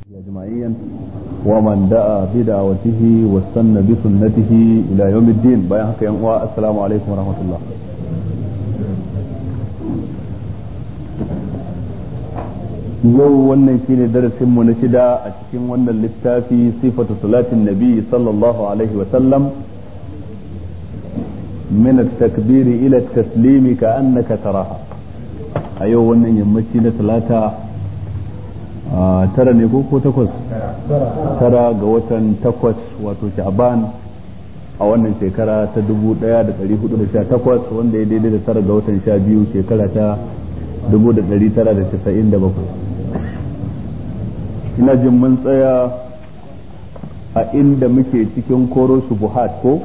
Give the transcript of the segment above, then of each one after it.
أجمعين ومن دعا بدعوته واستنى بسنته إلى يوم الدين بيان السلام عليكم ورحمة الله yau wannan shine darasin mu na shida a cikin wannan littafi sifatu salatin nabi sallallahu alaihi wa sallam min at-takbir ila at-taslim ka annaka taraha a yau wannan yammaci na talata tara ne ko ko takwas tara ga watan takwas wato sha'ban a wannan shekara ta 1418 wanda ya daidai da tara ga watan sha biyu shekara ta 1997 ina jin mun tsaya a inda muke cikin koro shubuhat ko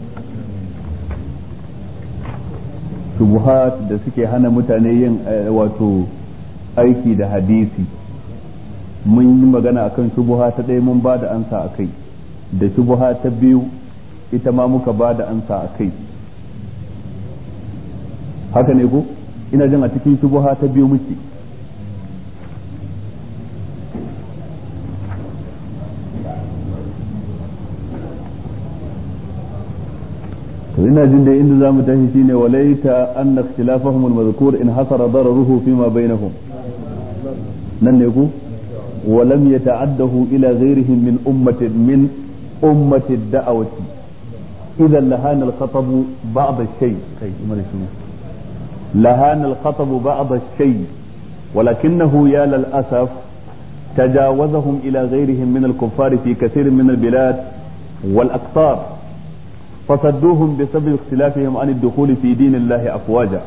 shubuhat da suke hana mutane yin wato aiki da hadisi mun yi magana akan shubuha ta ɗaya mun ba da ansa a kai da shubuha ta biyu ita ma muka ba da ansa a kai haka ne ko ina jin a cikin shubuha ta biyu muke to ina jin da inda zamu tashi shine walaita anna ikhtilafahum al-madhkur in hasara dararuhu fima bainahum nan ne ku ولم يتعده إلى غيرهم من أمة من أمة الدعوة إذا لهان الخطب بعض الشيء لهان الخطب بعض الشيء ولكنه يا للأسف تجاوزهم إلى غيرهم من الكفار في كثير من البلاد والأقطار فصدوهم بسبب اختلافهم عن الدخول في دين الله أفواجا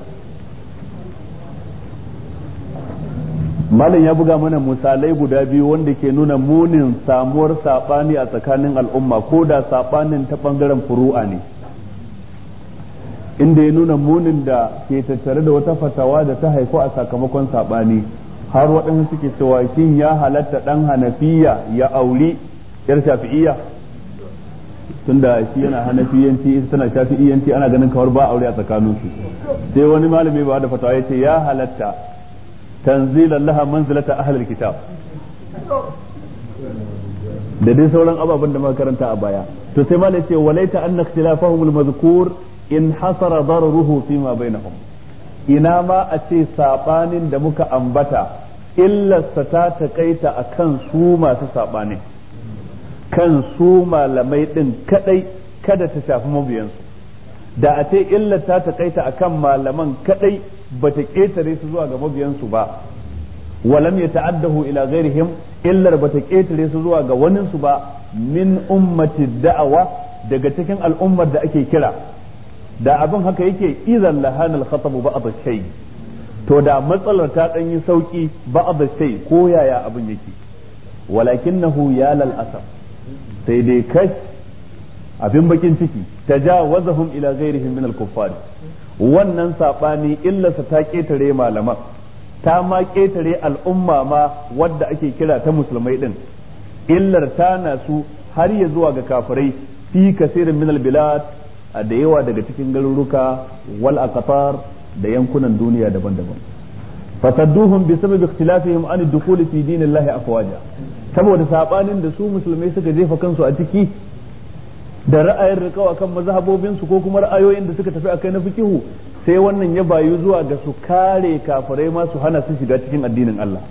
malam ya buga mana misalai guda biyu wanda ke nuna munin samuwar saɓani a tsakanin al'umma ko da saɓanin ta ɓangaren furu'a ne inda ya nuna munin da ke tattare da wata fatawa da ta haifu a sakamakon saɓani har waɗansu suke cewa shin ya halatta ɗan hanafiya ya auri yar shafi'iyya tunda shi yana hanafiyanci ita tana shafi'iyanci ana ganin kawar ba aure a tsakaninsu sai wani malami ba da fatawa ya ce ya halatta tanzilan laha manzilata ahlul kitab da dai sauran ababen da muka karanta a baya to sai malai ce walaita anna ikhtilafahum almadhkur in hasara dararuhu fima bainahum ina ma a ce sabanin da muka ambata illarsa ta takaita akan su masu sabanin kan su malamai din kadai kada ta shafi mabiyansu da a ce illar ta takaita akan malaman kadai bata ketare su zuwa ga mabiyansu ba walam ya ta'addahu ila ghairihim illar bata ketare su zuwa ga waninsu ba min ummati da'awa daga cikin al'ummar da ake kira da abin haka yake idan lahana al-khatab ba'd shay to da matsalar ta dan yi sauki ba'd shay ko yaya abin yake walakinahu ya lal asaf sai dai kash abin bakin ciki tajawazahum ila ghairihim min al-kuffar wannan sabani illarsa ta ketare malaman ta ma ketare al'umma ma wadda ake kira ta musulmai din illar ta nasu har ya zuwa ga kafirai fi kasirin min al-bilad a da yawa daga cikin garuruka wal aqtar da yankunan duniya daban-daban fasadduhum bi sababi ikhtilafihim an ad-dukhul fi dinillahi afwaja saboda sabanin da su musulmai suka jefa kansu a ciki da ra'ayin rikawa kan mazhabobinsu ko kuma ra'ayoyin da suka tafi akai na fikihu sai wannan ya bayu zuwa ga su kare kafirai ma su hana su shiga cikin addinin Allah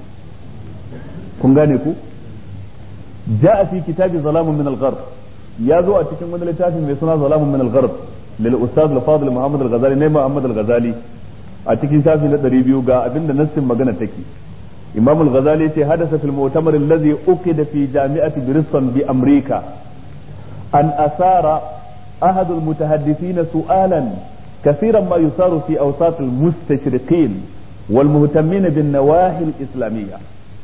kun gane ku ja'a fi kitabi zalamun min al-gharb ya zo a cikin wani littafi mai suna zalamun min al-gharb lil ustad al-fadil Muhammad al-Ghazali ne Muhammad al-Ghazali a cikin shafi na 200 ga abinda nassin magana take Imam al-Ghazali ya ce hadasa fil mu'tamar alladhi uqida fi jami'ati Bristol bi Amrika أن أثار أحد المتحدثين سؤالا كثيرا ما يثار في أوساط المستشرقين والمهتمين بالنواحي الإسلامية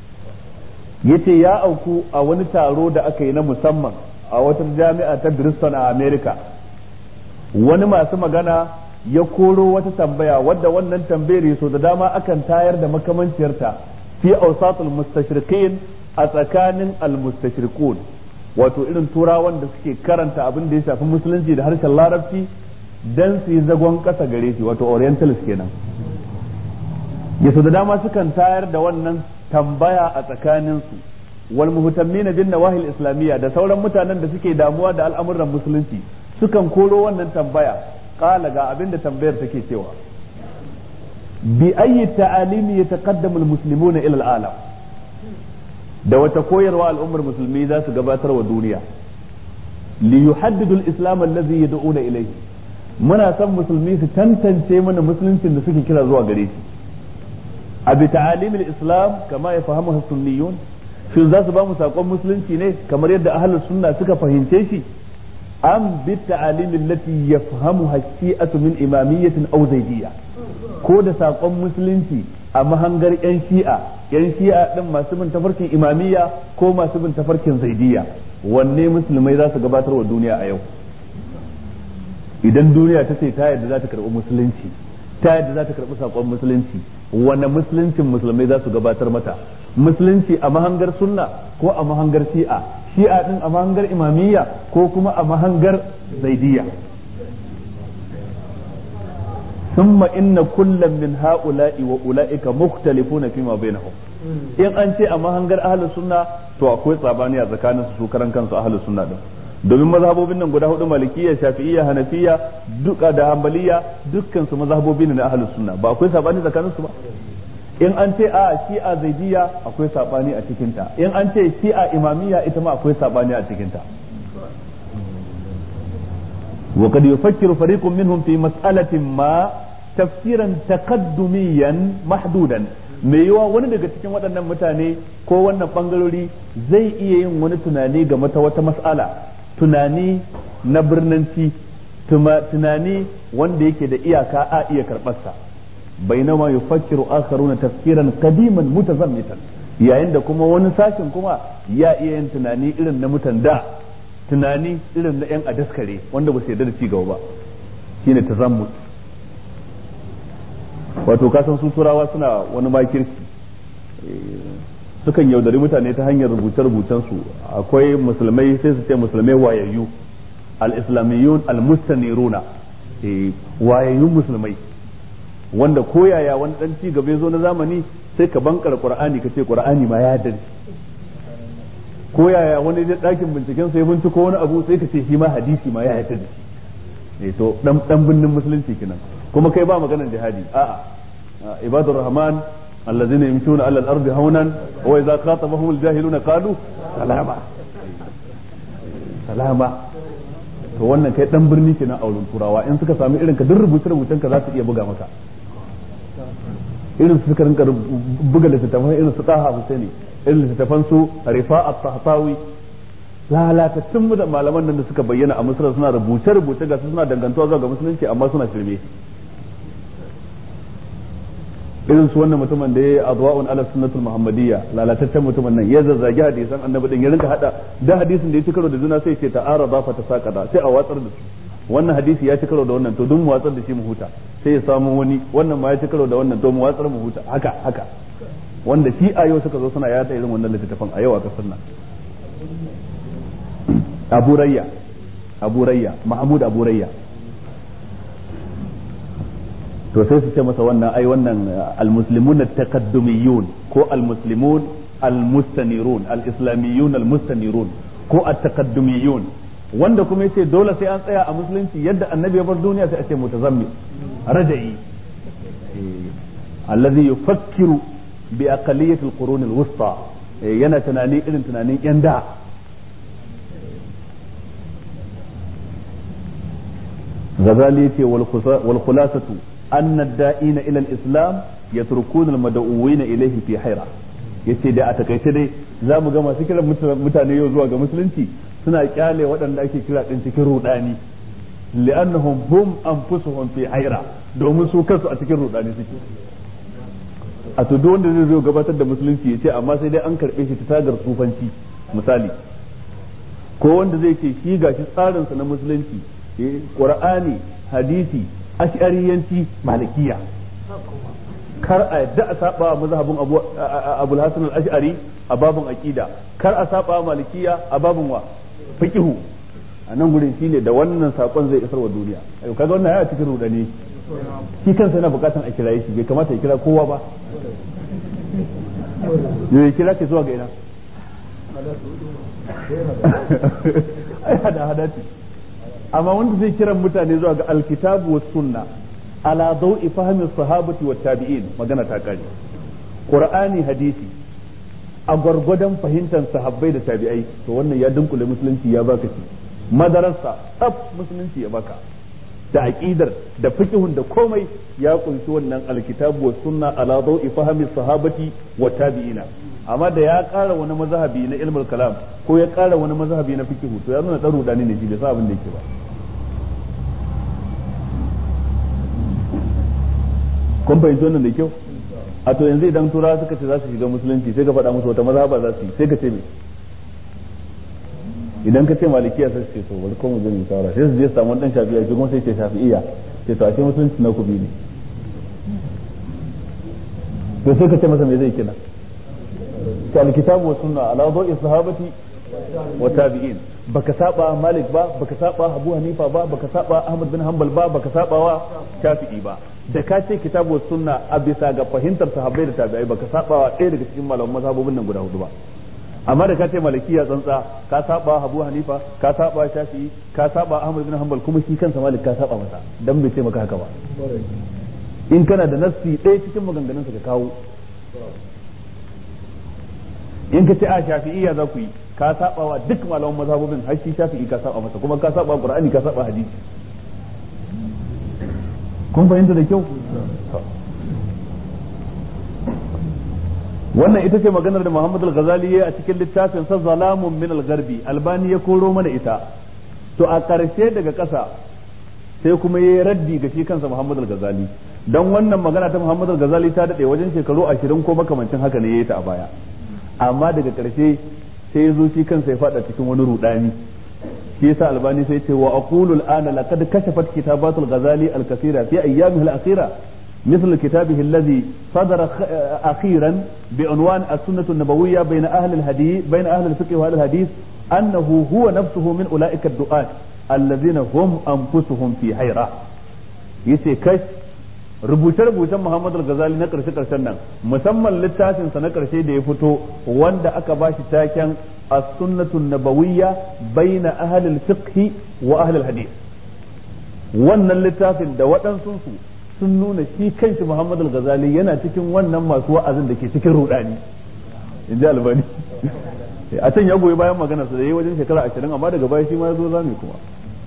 yace ya auku a wani taro da aka yi na musamman a wata jami'a ta Bristol a America wani masu magana ya koro wata tambaya wadda wannan tambayar so da dama akan tayar da makamanciyarta fi awsatul mustashriqin a tsakanin al-mustashrikun wato irin turawan da suke karanta abin da ya shafi musulunci da harshen larabci dan su yi zagon ƙasa gare shi wato orientalist kenan yaso da dama sukan tayar da wannan tambaya a tsakaninsu wal muhtammina bin nawahil islamiyya da sauran mutanen da suke damuwa da al'amuran musulunci sukan koro wannan tambaya qala ga abinda tambayar take cewa bi ayyi ta'alimi yataqaddamu al-muslimuna ila al-alam da wata koyarwa al'ummar musulmi za su gabatar wa duniya li yuhaddidu al-islam allazi yad'una ilayhi muna son musulmi su tantance mana musuluncin da suke kira zuwa gare shi a bi ta'alimil islam kama ya fahimu sunniyun shin za su ba mu sakon musulunci ne kamar yadda ahlus sunna suka fahimce shi am bi ta'alimin lati yafhamu haqiqatu min imamiyyatin aw zaidiyya ko da sakon musulunci a mahangar yan shi'a yan shi'a din masu bin tafarkin imamiyya ko masu bin tafarkin zaidiyya wanne musulmai za su gabatar wa duniya a yau idan duniya ta ce ta yadda za ta karɓi musulunci ta yadda za ta karɓi saƙon musulunci wane musuluncin musulmai za su gabatar mata musulunci a mahangar sunna ko a mahangar shi'a shi'a din a mahangar imamiyya ko kuma a mahangar zaidiyya ثم إن كل من هؤلاء وأولئك مختلفون فيما بينهم in an ce a mahangar ahlus sunna to akwai tsabani a tsakanin su karan kansu ahlus sunna din domin mazhabobin nan guda hudu malikiyya shafi'iyya hanafiya duka da hanbaliya dukkan su mazhabobi ne na ahlus sunna ba akwai sabani tsakanin su ba in an ce a shi'a zaidiyya akwai sabani a cikin ta in an ce shi'a imamiyya ita ma akwai sabani a cikin ta wa kad yufakkiru fariqun minhum fi mas'alatin ma tafsiran taqaddumiyan mahdudan mai yiwa wani daga cikin waɗannan mutane ko wannan bangarori zai iya yin wani tunani game ta wata mas'ala tunani na birnanci tunani wanda yake da iyaka a iya karɓarsa bainama yufakkiru akharuna tafkiran qadiman mutazammitan yayin da kuma wani sashin kuma ya iya yin tunani irin na mutan da tunani irin na yan adaskare wanda ba su yarda da ci gaba ba shine tazammut wato kasan su turawa suna wani makirci sukan yaudari mutane ta hanyar rubuce-rubucen su akwai musulmai sai su ce musulmai wayayyu al-islamiyyun al-mustaniruna wayayyun musulmai wanda koyaya wani dan ci gaba zo na zamani sai ka bankar qur'ani kace qur'ani ma ya dace koyaya wani da dakin binciken sai binciko wani abu sai ka ce shi ma hadisi ma ya yarda da shi eh to dan dan binnin musulunci kenan kuma kai ba maganar jihadi a'a ibadur rahman الذين يمشون على الارض هونا واذا خاطبهم الجاهلون قالوا سلاما سلاما to wannan kai dan birni kenan a wurin turawa in suka sami irin ka duk rubuce rubucen ka za su iya buga maka irin su suka rinka buga littattafan irin su Taha Husaini irin littattafan su Rifa at-Tahtawi lalatattun da malaman nan da suka bayyana a Misra suna rubuce rubuce ga su suna dangantuwa zuwa ga musulunci amma suna shirme irin su wannan mutumin da ya yi adwa'un ala sunnatul muhammadiyya lalataccen mutumin nan ya zazzagi hadisan annabi din ya rinka hada da hadisin da ya ci karo da juna sai ce ta'arada fa tasaqada sai a watsar da su wannan hadisi ya ci karo da wannan to dun mu watsar da shi mu huta sai ya samu wani wannan ma ya ci karo da wannan to mu watsar mu huta haka haka wanda shi a yau suka zo suna yada irin wannan littattafan a yau a kasar nan Abu Rayya Abu Rayya Mahmud Abu Rayya to sai su ce masa wannan ai wannan almuslimun at-taqaddumiyun ko almuslimun almustanirun alislamiyun almustanirun ko at-taqaddumiyun wanda kuma yace dole sai an tsaya a musulunci yadda annabi ya bar duniya sai a ce mutazammi raja'i alladhi yufakkiru bi aqalliyati al-qurun al-wusta yana tunani irin tunanin yan da غزالي والخلاصة أن الدائين إلى الإسلام يتركون المدعوين إليه في حيرة yace da a takaice dai za mu ga masu kiran mutane yau zuwa ga musulunci suna kyale waɗanda ake kira ɗin cikin rudani li'annahum hum anfusuhum fi haira domin su kansu a cikin rudani suke a to duk wanda zai zo gabatar da musulunci ya ce amma sai dai an karɓe shi ta tagar tsufanci misali ko wanda zai ce shi gashi tsarinsa na musulunci qur'ani hadisi ash'ariyanci malikiya kar a yadda a saba mazhabin abu abul hasan al-ash'ari a babun aqida kar a saba malikiya a babun wa fiqhu a nan gurin shine da wannan sakon zai isar wa duniya ayo kaga wannan ya cikin rudani shi kansa yana bukatan a kira shi bai kamata ya kira kowa ba ya kira ke zuwa ga ina ai hada hada ce amma wanda zai kiran mutane zuwa ga alkitabu was sunna ala dawi fahmi sahabati wat tabi'in magana ta kare qur'ani hadisi a gwargwadon fahimtar sahabbai da tabi'ai to wannan ya dunkule musulunci ya baka shi madarasa tsaf musulunci ya baka da aqidar da fiqhun da komai ya kunshi wannan alkitabu was sunna ala dawi fahmi sahabati wa tabi'ina amma da ya ƙara wani mazhabi na ilmul kalam ko ya ƙara wani mazhabi na fiqhu to ya nuna dan rudani ne shi bai sa abin da yake ba kun fahimci wannan da kyau a to yanzu idan turawa suka ce za su shiga musulunci sai ka faɗa musu wata mazhaba za su yi sai ka ce me idan ka ce malikiya sai su ce to bari ko mu je mu shawara sai su je su samu dan shafi'a shi kuma sai ce shafi'iyya sai to a ce musulunci na kubi ne to sai ka ce masa me zai kina ta alkitabu wa sunna ala dawi sahabati wa tabi'in baka saba malik ba baka saba abu hanifa ba baka saba ahmad bin hanbal ba baka saba wa shafi'i ba da ka ce kitabu wa sunna a bisa ga fahimtar sahabbai da tabi'ai baka saba wa ɗaya daga cikin malaman mazhabobin nan guda hudu ba amma da ka ce malikiya tsantsa ka saba abu hanifa ka saba shafi'i ka saba ahmad bin hanbal kuma shi kansa malik ka saba masa dan bai ce maka haka ba in kana da nassi ɗaya cikin maganganunsa ka kawo in ka ce a shafi'iyya za ku yi ka saba wa duk malaman mazhabobin har shi shafi'i ka saba masa kuma ka saba qur'ani ka saba hadisi kun fahimta da kyau wannan ita ce maganar da Muhammad al-Ghazali ya a cikin littafin sa Zalamun min al-Gharbi Albani ya koro mana ita to a ƙarshe daga ƙasa sai kuma yayi raddi ga shi kansa Muhammad al-Ghazali dan wannan magana ta Muhammad al-Ghazali ta dade wajen shekaru 20 ko makamancin haka ne yayi ta a baya amma daga ƙarshe sai ya zo shi kansa ya fada cikin wani rudani shi yasa albani sai ce wa aqulu al'ana laqad kashafat kitabat al-ghazali al-kathira fi ayyamihi al-akhira مثل كتابه الذي صدر أخيرا بعنوان السنة النبوية بين أهل الحديث بين أهل الفقه وأهل الحديث أنه هو نفسه من أولئك الدعاة الذين هم أنفسهم في حيرة يسي كش rubuce-rubucen Muhammad al-Ghazali na karshe-karshen nan musamman littafin sa na karshe da ya fito wanda aka bashi taken as-sunnatu nabawiyya baina ahli al-fiqh wa ahli al-hadith wannan littafin da waɗansu su sun nuna shi kanshi Muhammad al-Ghazali yana cikin wannan masu wa'azin da ke cikin rudani in ji albani a can ya goyi bayan magana su da yi wajen shekara ashirin amma daga baya shi ma ya zo zami kuma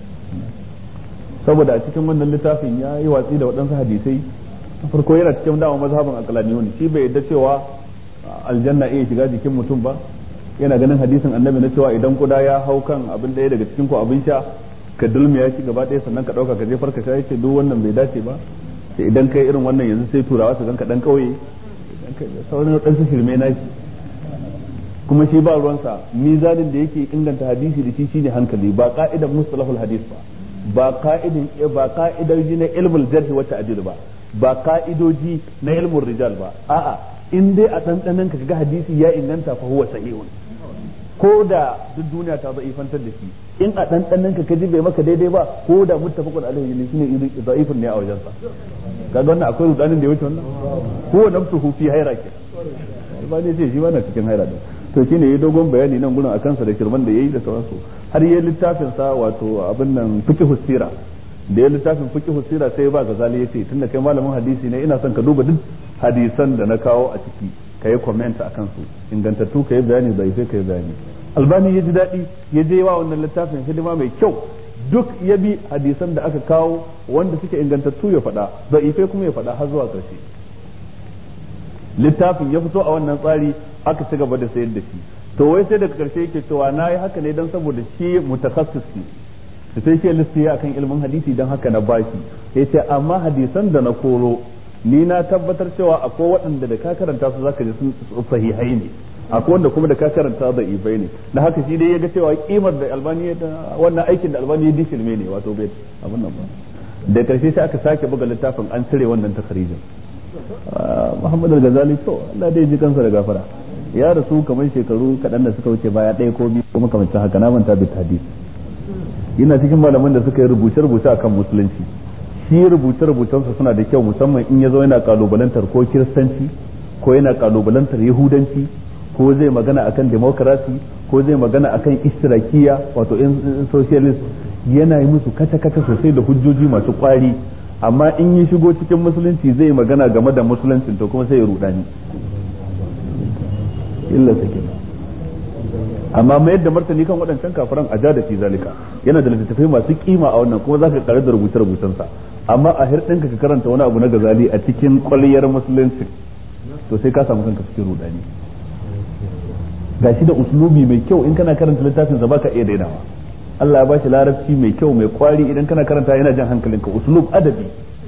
saboda a cikin wannan littafin ya yi watsi da waɗansu hadisai farko yana cikin dama mazhabin aqlaniyun shi bai yadda cewa aljanna iya shiga jikin mutum ba yana ganin hadisin annabi na cewa idan kuda ya hau kan abin ɗaya daga cikin ku abin sha ka dulmiya shi gaba ɗaya sannan ka ɗauka ka jefar ka sha yace duk wannan bai dace ba sai idan kai irin wannan yanzu sai turawa su ganka dan kauye sauran ɗan su shirme na shi kuma shi ba ruwansa mizanin da yake inganta hadisi da shi shine hankali ba ka'idan mustalahul hadis ba ba ka'idin ba ka'idoji na ilmul jarh wa ta'dil ba ba ka'idoji na ilmul rijal ba a'a in dai a dandanan ka ga hadisi ya inganta fa huwa sahihun ko da duk duniya ta za'ifantar da shi in a dandanan ka kaji bai maka daidai ba ko da muttafaqun alaihi ne shine da'ifun ne a wajen sa kaga wannan akwai rudanin da ya wuce wannan huwa nafsuhu fi hayra ke ba ne ce shi ba na cikin hayra din to shine yayi dogon bayani nan gurin akan sa da kirman da yayi da sauransu har yayi littafin sa wato abin nan fiqh sira da yayi littafin fiqh sira sai ba gazali yace tunda kai malamin hadisi ne ina son ka duba duk hadisan da na kawo a ciki ka yi comment akan su ingantattu ka yi bayani da sai ka yi bayani albani ya ji daɗi ya je wa wannan littafin hidima mai kyau duk ya bi hadisan da aka kawo wanda suke ingantattu ya faɗa da ife kuma ya faɗa har zuwa ƙarshe littafin ya fito a wannan tsari aka ci gaba da sayar da shi to wai sai daga karshe yake cewa na yi haka ne don saboda shi mutakassis ne da sai ke lissi akan ilmin hadisi don haka na bashi ya ce amma hadisan da na koro ni na tabbatar cewa akwai waɗanda da ka karanta su zaka ji sun sahihai ne akwai wanda kuma da ka karanta da ibai ne da haka shi dai ya ga cewa kimar da albani wannan aikin da albani ya dishilme ne wato bai abin nan ba da karshe sai aka sake buga littafin an cire wannan takarijin Muhammad al-Ghazali to Allah dai ji kansa da gafara ya rasu kamar shekaru kaɗan da suka wuce baya ɗaya ko biyu ko makamancin haka na manta bit hadis yana cikin malaman da suka yi rubuce rubuce akan musulunci shi rubuce rubucensa suna da kyau musamman in ya zo yana kalubalantar ko kiristanci ko yana kalubalantar yahudanci ko zai magana akan democracy ko zai magana akan istirakiya wato in socialist yana yi musu kata-kata sosai da hujjoji masu kwari amma in yi shigo cikin musulunci zai magana game da musulunci to kuma sai ya rudani illa take amma mayar da martani kan waɗancan kafiran a ja da fi zalika yana da littattafai masu kima a wannan kuma zaka kare da rubuce rubucensa amma a hirɗinka ka karanta wani abu na gazali a cikin kwalliyar musulunci to sai ka samu kanka cikin rudani gashi da uslubi mai kyau in kana karanta littafin sa baka iya dainawa Allah ya ba shi larabci mai kyau mai kwari idan kana karanta yana jan hankalinka uslub adabi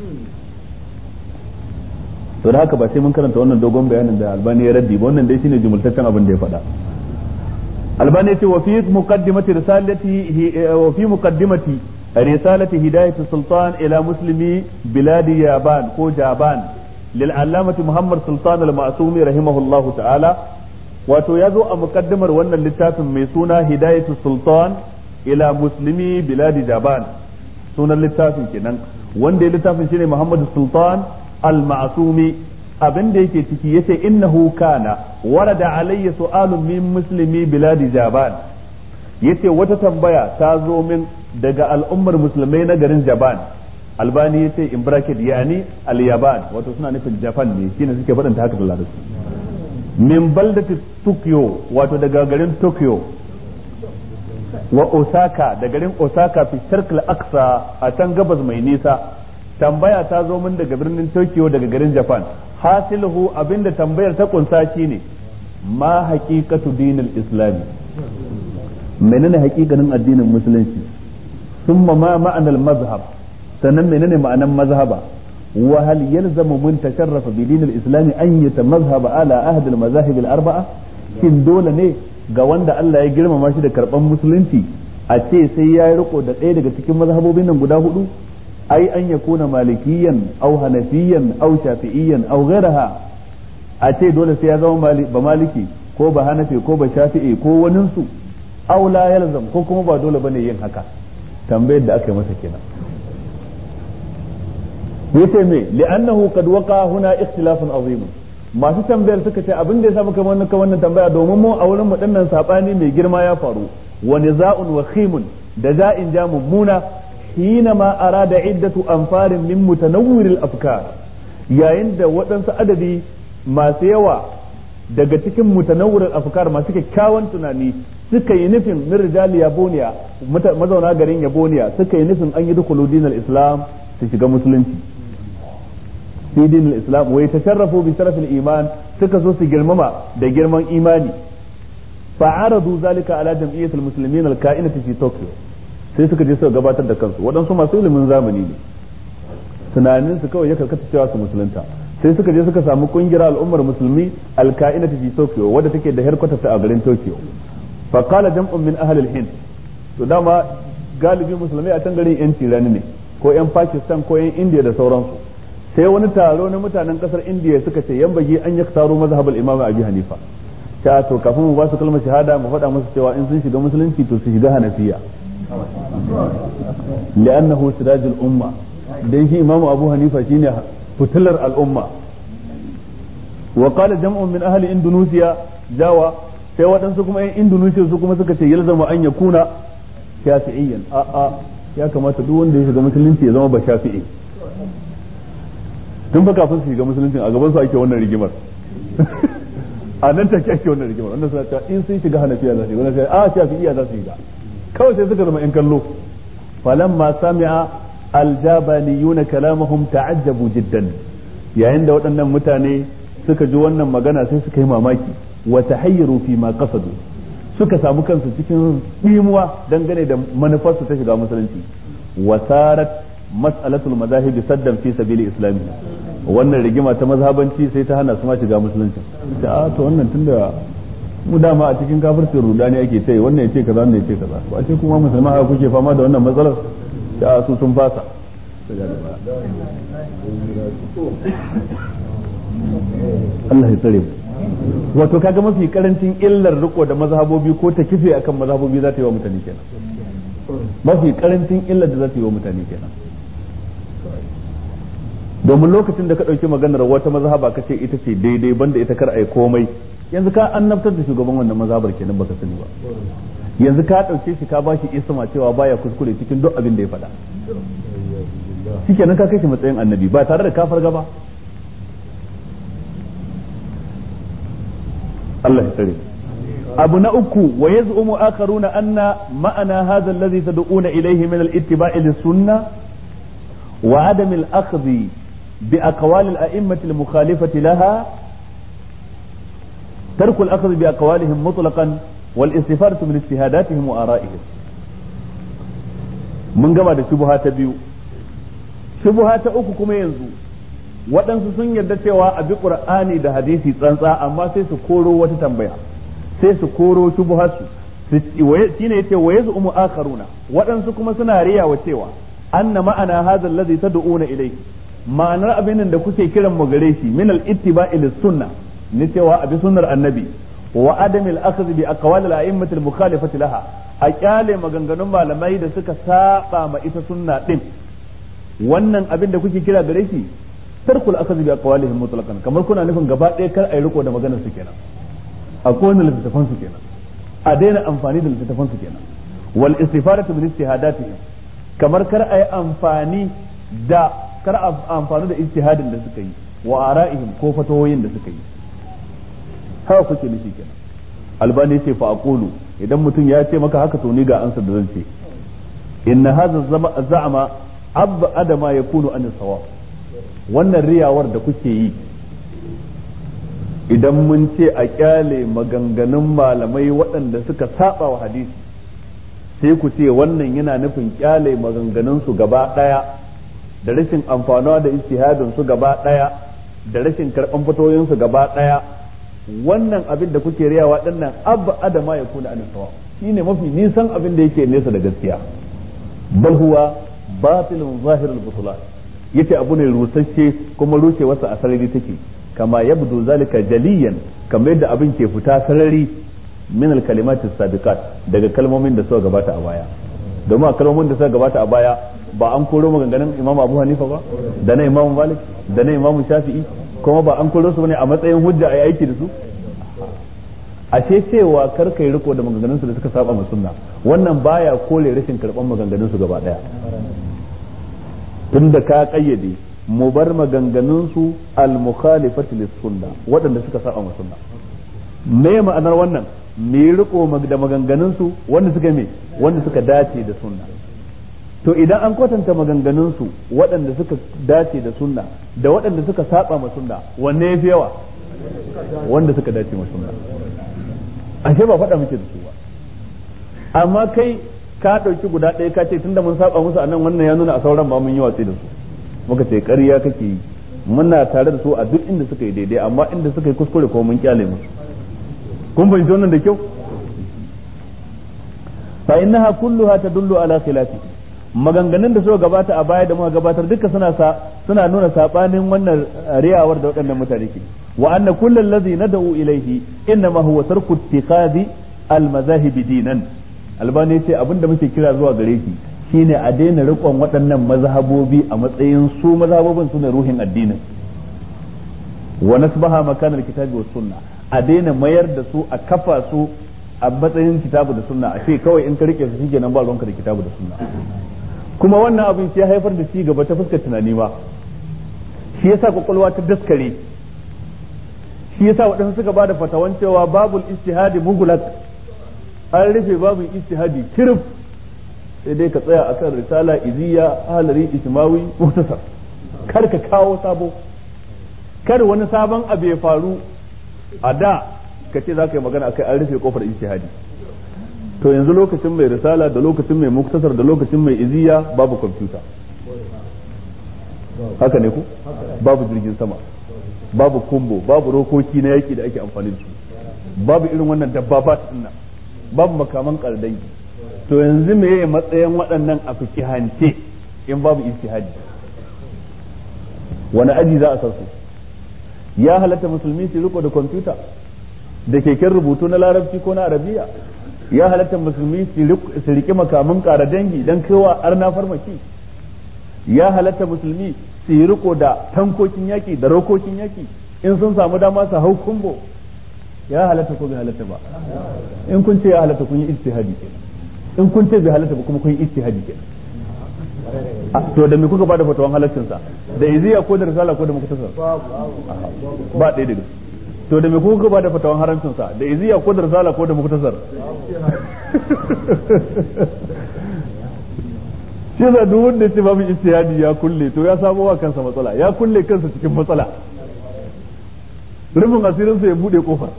to da haka ba sai mun karanta wannan dogon bayanin da albani ya raddi ba wannan dai shine jumultaccen abin da ya faɗa albani ce wa fi muqaddimati risalati wa fi muqaddimati risalati hidayat sultan ila muslimi biladi yaban ko jaban lil allamati muhammad sultan al ma'sumi rahimahullahu ta'ala wato ya zo a muqaddimar wannan littafin mai suna hidayatu sultan ila muslimi biladi jaban sunan littafin kenan wanda ya littafin shine muhammad sultan al-ma'sumi abin da yake ciki yace innahu kana warada alayya su'alun min muslimi biladi jaban yace wata tambaya ta zo min daga al'ummar musulmai na garin jaban albani yace in bracket yani al-yaban wato suna nufin japan ne shine suke faɗanta haka da larabci min baldati tokyo wato daga garin tokyo wa osaka da garin osaka fi sharqil aqsa a can gabas mai nisa tambaya ta zo min daga birnin Tokyo daga garin Japan hasiluhu abinda tambayar ta kunsa shine ma haqiqatu dinil islami menene haƙiƙanin addinin musulunci thumma ma ma'anar mazhab sannan menene ma'anan mazhaba wa hal yalzamu mun tasharrafa bi dinil islami an yatamazhaba ala ahd al mazahib al arba'a shin dole ne ga wanda Allah ya girmama shi da karban musulunci a ce sai ya riko da ɗaya daga cikin mazhabobin nan guda hudu أي أن يكون مالكيا أو هنفيا أو شافعيا أو غيرها أتي دولة سيادة بمالكي ko ba hanafi ko ba shafi'i ko waninsu aw la yalzam ko kuma ba dole bane yin haka tambayar da aka yi masa kenan yace me li'annahu qad waqa huna ikhtilafun azim masu tambayar suka ce abin da ya samu kamar wannan tambaya domin mu a wurin mu dinnan sabani mai girma ya faru wa niza'un wa khimun da za'in ja mummuna حينما أراد عدة أنفار من متنور الأفكار yayin da waɗansu adadi masu yawa daga cikin mutanawurin afkar masu kyakkyawan tunani suka yi nufin min rijali yaboniya mazauna garin yaboniya suka yi nufin an yi dukulu dinal islam su shiga musulunci fi dinal islam wai tasharrafu bi sharafil iman suka so su girmama da girman imani fa'aradu zalika ala jam'iyyatil muslimin al-ka'inati fi tokyo sai suka je suka gabatar da kansu waɗansu masu ilimin zamani ne tunanin su kawai ya karkata cewa su musulunta sai suka je suka samu kungiyar al'ummar musulmi alka'ina ta fi Tokyo wadda take da headquarter ta a garin Tokyo fa qala jam'un min ahli al-Hind to dama galibi musulmai a can garin yan tirani ne ko yan Pakistan ko yan India da sauransu sai wani taro na mutanen kasar India suka ce yan bagi an yaktaru mazhabul imam Abi Hanifa ta to kafin mu ba su kalmar shahada mu faɗa musu cewa in sun shiga musulunci to su shiga Hanafiya li'annahu sirajul umma dan shi imamu abu hanifa shine fitilar al'umma wa qala jam'un min ahli indonesia jawa sai waɗansu kuma yan indonesia su kuma suka ce yalzama an yakuna shafi'iyyan a a ya kamata duk wanda ya shiga musulunci ya zama ba shafi'i tun fa kafin su shiga musulunci a gaban su ake wannan rigimar a nan take ake wannan rigimar wannan suna cewa in sun shiga hanafiya za su yi wannan sai a shafi'iyya za su shiga kawai sai suka zama yan kallo falamma sami'a aljabaniyuna kalamahum ta'ajjabu jiddan yayin da waɗannan mutane suka ji wannan magana sai suka yi mamaki wa tahayyaru fi ma qasadu suka samu kansu cikin dimuwa dangane da manufarsu ta shiga musulunci wa sarat mas'alatul madahib saddan fi sabili islami wannan rigima ta mazhabanci sai ta hana su ma shiga musulunci ta to wannan tunda mu dama a cikin kafircin rudani ake ce wannan ya ce kaza wannan ya ce kaza ba ce kuma musulman haka kuke fama da wannan matsalar da su sun fasa Allah ya tsare wato kaga mafi karancin illar riko da mazhabobi ko ta kife akan mazhabobi za ta yi wa mutane kenan mafi karancin illar da za ta yi wa mutane kenan domin lokacin da ka ɗauki maganar wata mazhaba ka ce ita ce daidai banda ita kar a yi komai yanzu ka annabtar da shugaban wannan mazhabar kenan baka sani ba yanzu ka dauke shi ka bashi isma cewa baya kuskure cikin duk abin da ya faɗa shikenan ka kai shi matsayin annabi ba tare da ka farga ba Allah ya tsare abu na uku wa yaz'umu akharuna anna ma'ana hadha alladhi tad'una ilayhi min al-ittiba'i lis-sunnah wa 'adam al-akhdh bi aqwal al-a'immah al-mukhalifah laha ترك الأخذ بأقوالهم مطلقا والاستفادة من اجتهاداتهم وآرائهم من gama da shubha ta biyu shubha ta uku kuma yanzu waɗansu sun yarda cewa a bi qur'ani da hadisi tsantsa amma sai su koro wata tambaya sai su koro shubhasu shine yace wa yaz'umu akharuna waɗansu kuma suna riyawa cewa anna ma'ana hadha alladhi tad'una ilayhi ma'anar abin da kuke kiran mu gare shi min al-ittiba'i lis-sunnah ni cewa abi sunnar annabi wa adamil akhdh bi aqwal al a'immat al mukhalifati laha a kyale maganganun malamai da suka saba ma ita sunna din wannan abin da kuke kira gare shi tarkul akhdh bi aqwalihim mutlaqan kamar kuna nufin gaba ɗaya kar ai riko da maganar su kenan a kowane littattafan su kenan a daina amfani da littattafan su kenan wal istifadatu min ijtihadatihim kamar kar ai amfani da kar amfani da ijtihadin da suka yi wa ara'ihim ko fatawoyin da suka yi haka kuke nufi kenan albani ce fa aqulu idan mutum ya ce maka haka to ni ga ansar da zan ce inna hadha za'ama abba adama yakunu an sawab wannan riyawar da kuke yi idan mun ce a kyale maganganun malamai waɗanda suka saba wa hadisi sai ku ce wannan yana nufin kyale maganganun su gaba ɗaya da rashin amfanuwa da ijtihadin su gaba ɗaya da rashin karɓan fatoyin su gaba ɗaya wannan abin da kuke riyawa dinnan abba adama ya kuna an sawa shine mafi nisan abin da yake nesa da gaskiya bal huwa batilun zahirul butulan yace abu ne rusasshe kuma rushe wasa a sarari take kama yabdu zalika jaliyan kamar yadda abin ke fita sarari min al kalimat sabiqat daga kalmomin da suka gabata a baya domin a kalmomin da suka gabata a baya ba an koro maganganun imam abu hanifa ba da na imam malik da na imam shafi'i kuma ba an koro su bane a matsayin hujja a aiki da su ashe cewa kar kai riko da maganganun su da suka saba ma sunna wannan baya kore rashin karban maganganun su gaba daya tunda ka kayyade mu bar maganganun su al mukhalifati lis sunna waɗanda suka saba ma sunna me ma'anar wannan me riko da maganganun su wanda suka me wanda suka dace da sunna to idan an kwatanta maganganun su waɗanda suka dace da sunna da waɗanda suka saba ma sunna wanne yafi yawa wanda suka dace ma sunna ashe ba faɗa muke da su ba amma kai ka ɗauki guda ɗaya ka ce tunda mun saba musu anan wannan ya nuna a sauran ba mun yi watsi da su muka ce ƙarya kake yi muna tare da su a duk inda suka yi daidai amma inda suka yi kuskure ko mun kyale musu kun fahimci wannan da kyau fa innaha kulluha tadullu ala khilafi maganganun da suka gabata a baya da muka gabatar duka suna sa suna nuna sabanin wannan riyawar da waɗannan mutane ke wa anna kullal ladhi nad'u ilayhi innama huwa tarku ittikhadi al mazahib dinan albani yace abinda muke kira zuwa gare shi shine a daina rikon waɗannan mazhabobi a matsayin su mazhabobin su ne ruhin addinin wa nasbaha makanar kitabi was sunna a daina mayar da su a kafa su a matsayin kitabu da sunna a ce kawai in ka rike su shikenan ba ruwanka da kitabu da sunna kuma wannan abin shi ya haifar da ci gaba ta fuskar tunani ba shi yasa kwakwalwa ta daskare shi yasa waɗansu suka bada fatawan cewa babul istihadi mugulak an rufe babul istihadi kirif sai dai ka tsaya akan risala iziya halari ismawi mutasar kar ka kawo sabo kar wani sabon abu ya faru a da ka ce za ka yi magana akai an rufe kofar istihadi to yanzu lokacin mai risala da lokacin mai muktasar da lokacin mai iziya babu kwamfuta haka ne ku babu jirgin sama babu kumbo babu rokoki na yaki da ake amfani da su babu irin wannan dabbabat dinnan babu makaman kardai to yanzu me matsayin waɗannan a fikihance in babu istihadi wani aji za a san su ya halatta musulmi su riko da kwamfuta da keken rubutu na larabci ko na arabiya ya halatta musulmi su riƙe makamin ƙara dangi don kowa arna farmaki ya halatta musulmi su yi riko da tankokin yaƙi da rokokin yaƙi in sun samu dama su hau kumbo ya halatta ko bai halatta ba in kun ce ya halatta kun yi ijtihadi kenan in kun ce bai halatta ba kuma kun yi ijtihadi kenan to da me kuka bada fatawan halaccin sa da iziya ko da risala ko da muktasar ba ɗaya daga to da me kuka bada fatawan haramcin sa da iziya ko da risala ko da muktasar shi da duk wanda ya ce babu ijtihadi ya kulle to ya samo wa kansa matsala ya kulle kansa cikin matsala rufin asirinsa ya bude kofar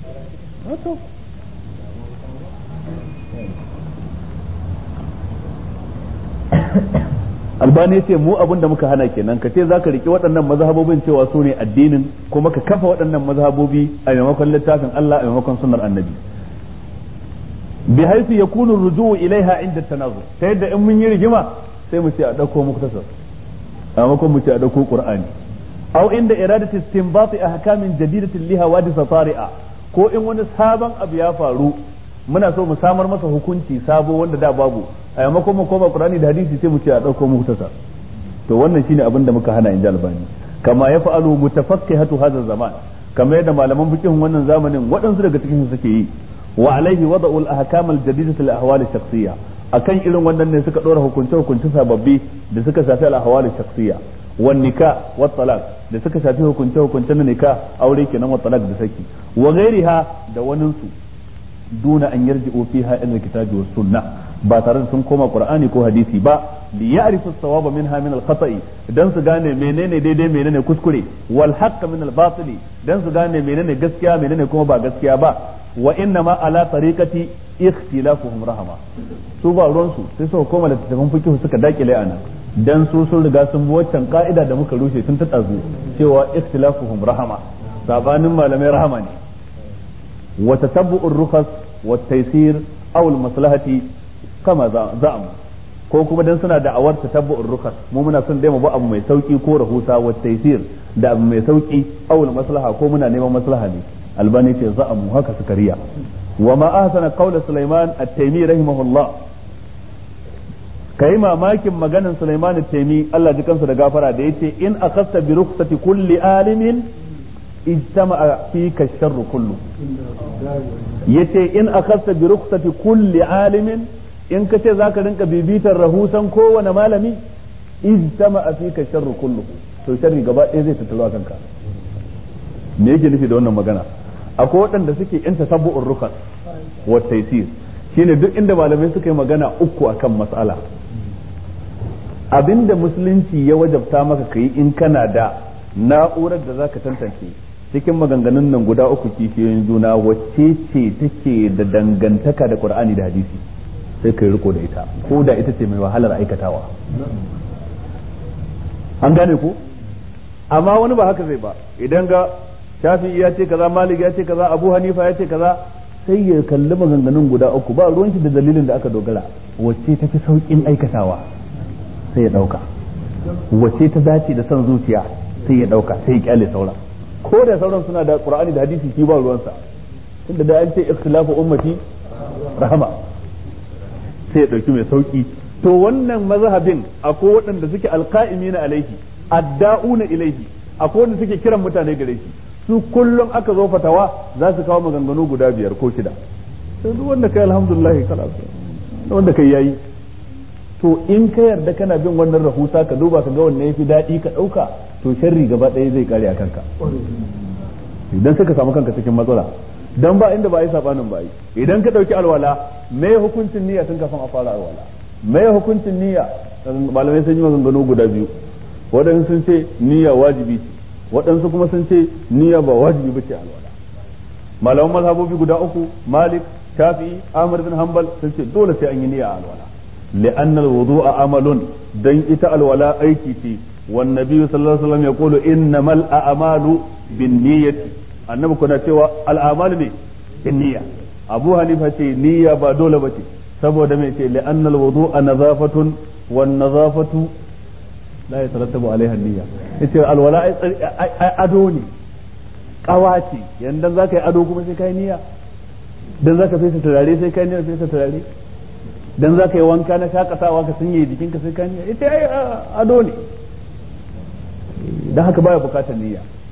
albani ya ce mu abin da muka hana kenan ka ce zaka riki waɗannan mazhabobin cewa su ne addinin kuma ka kafa waɗannan mazhabobi a maimakon littafin Allah a maimakon sunnar annabi bi haifi yakunu ruju'u ilaiha inda tanazu ta yadda in mun yi rigima sai mu ce a dauko muktasar a maimakon mu ce a dauko qur'ani aw inda iradati istinbati ahkamin jadidatin liha wadisa tari'a ko in wani sabon abu ya faru muna so mu samar masa hukunci sabo wanda da babu a maimakon mu koma qur'ani da hadisi sai mu ce a dauko muktasar to wannan shine abin da muka hana in albani kama ya fa'alu mutafaqqihatu hadha zaman kamar yadda malaman fiqhin wannan zamanin waɗansu daga cikin su suke yi wa alaihi wada'u al-ahkam al-jadidah li ahwal shakhsiyya akan irin wannan ne suka dora hukunce hukunce sababbi da suka shafi al-ahwal shakhsiyya wan nikah wat talaq da suka shafi hukunce hukunce na nikah aure kenan wat talaq da saki wa ghairiha da wanin su duna an yarji'u fiha ila kitabi was sunnah ba tare da sun koma qur'ani ko hadisi ba li ya'rifu as-sawaba minha min al-khata'i dan su gane menene daidai menene kuskure wal haqq min al-batili dan su gane menene gaskiya menene kuma ba gaskiya ba wa inna ma ala tariqati ikhtilafuhum rahama su ba ruwan su sai suka koma da tafin fikihu suka dakile ana dan su sun riga sun bi waccan ka'ida da muka rushe tun ta tsazu cewa ikhtilafuhum rahama sabanin malamai rahama ne wa tatabbu'ur rukhas wa taysir aw al-maslahati kama za'am ko kuma dan suna da'awar tatabbu'ur rukhas mu muna son dai mu ba abu mai sauki ko rahusa wa taysir da abu mai sauki aw al-maslaha ko muna neman maslaha ne albani ce za'amu haka suka riya wa ma ahsana qawla sulaiman at-taymi rahimahullah kai mamakin maganan sulaiman at-taymi Allah ji kansa da gafara da yace in akhasta bi rukhsati kulli alimin ijtama'a fika sharru kullu yace in akhasta bi rukhsati kulli alimin in ka ce zaka rinka bibitar rahusan kowane malami ijtama'a fika sharru kullu to sharri gaba ɗaya zai tattalo kanka me yake nufi da wannan magana akwai waɗanda suke yan tasabbu'ur rukas wa taysir shine duk inda malamai suka yi magana uku akan mas'ala abinda musulunci ya wajabta maka kai in kana da na'urar da zaka tantance cikin maganganun nan guda uku kishiyoyin juna wacce ce take da dangantaka da qur'ani da hadisi sai kai riko da ita ko da ita ce mai wahalar aikatawa an gane ko amma wani ba haka zai ba idan ga shafi ya ce kaza malik ya ce kaza abu hanifa ya ce kaza sai ya kalli maganganun guda uku ba ruwan shi da dalilin da aka dogara wacce ta fi saukin aikatawa sai ya dauka wacce ta dace da son zuciya sai ya dauka sai ya kyale sauran ko da sauran suna da qur'ani da hadisi shi ba ruwansa tunda da an ce ikhtilafu ummati rahama sai ya dauki mai sauki to wannan mazhabin akwai waɗanda suke alqa'imina alaihi adda'una ilaihi akwai wanda suke kiran mutane gare shi su kullum aka zo fatawa za su kawo maganganu guda biyar ko shida sai duk wanda kai alhamdulillah kalas wanda kai yayi to in ka yarda kana bin wannan rahusa ka duba ka ga wanne yafi daɗi ka ɗauka to sharri gaba ɗaya zai kare a kanka idan suka samu kanka cikin matsala dan ba inda ba yi sabanin ba yi idan ka ɗauki alwala me hukuncin niyya tun kafin a fara alwala me hukuncin niyya malamai sun yi maganganu guda biyu waɗansu sun ce niyya wajibi ce waɗansu kuma sun ce niyya ba wajibi ba ce alwala malaman mazhabobi guda uku malik shafi'i ahmad bin hanbal sun ce dole sai an yi niyya a alwala li'anna al-wudu'a amalun dan ita alwala aiki ce wan nabiyyu sallallahu alaihi wasallam yaqulu innamal a'malu binniyati annabi kuna cewa al'amalu ne binniyya abu hanifa ce niyya ba dole ba ce saboda me ce li'anna al-wudu'a nazafatun wan nazafatu la yatarattabu alaiha niyya yace alwala ado ne kawace yanda zaka yi ado kuma sai kai niyya dan zaka fesa turare sai kai niyya fesa turare dan zaka yi wanka na shakatawa ka sanye jikinka sai kai niyya ita ai ado ne dan haka baya bukatar niyya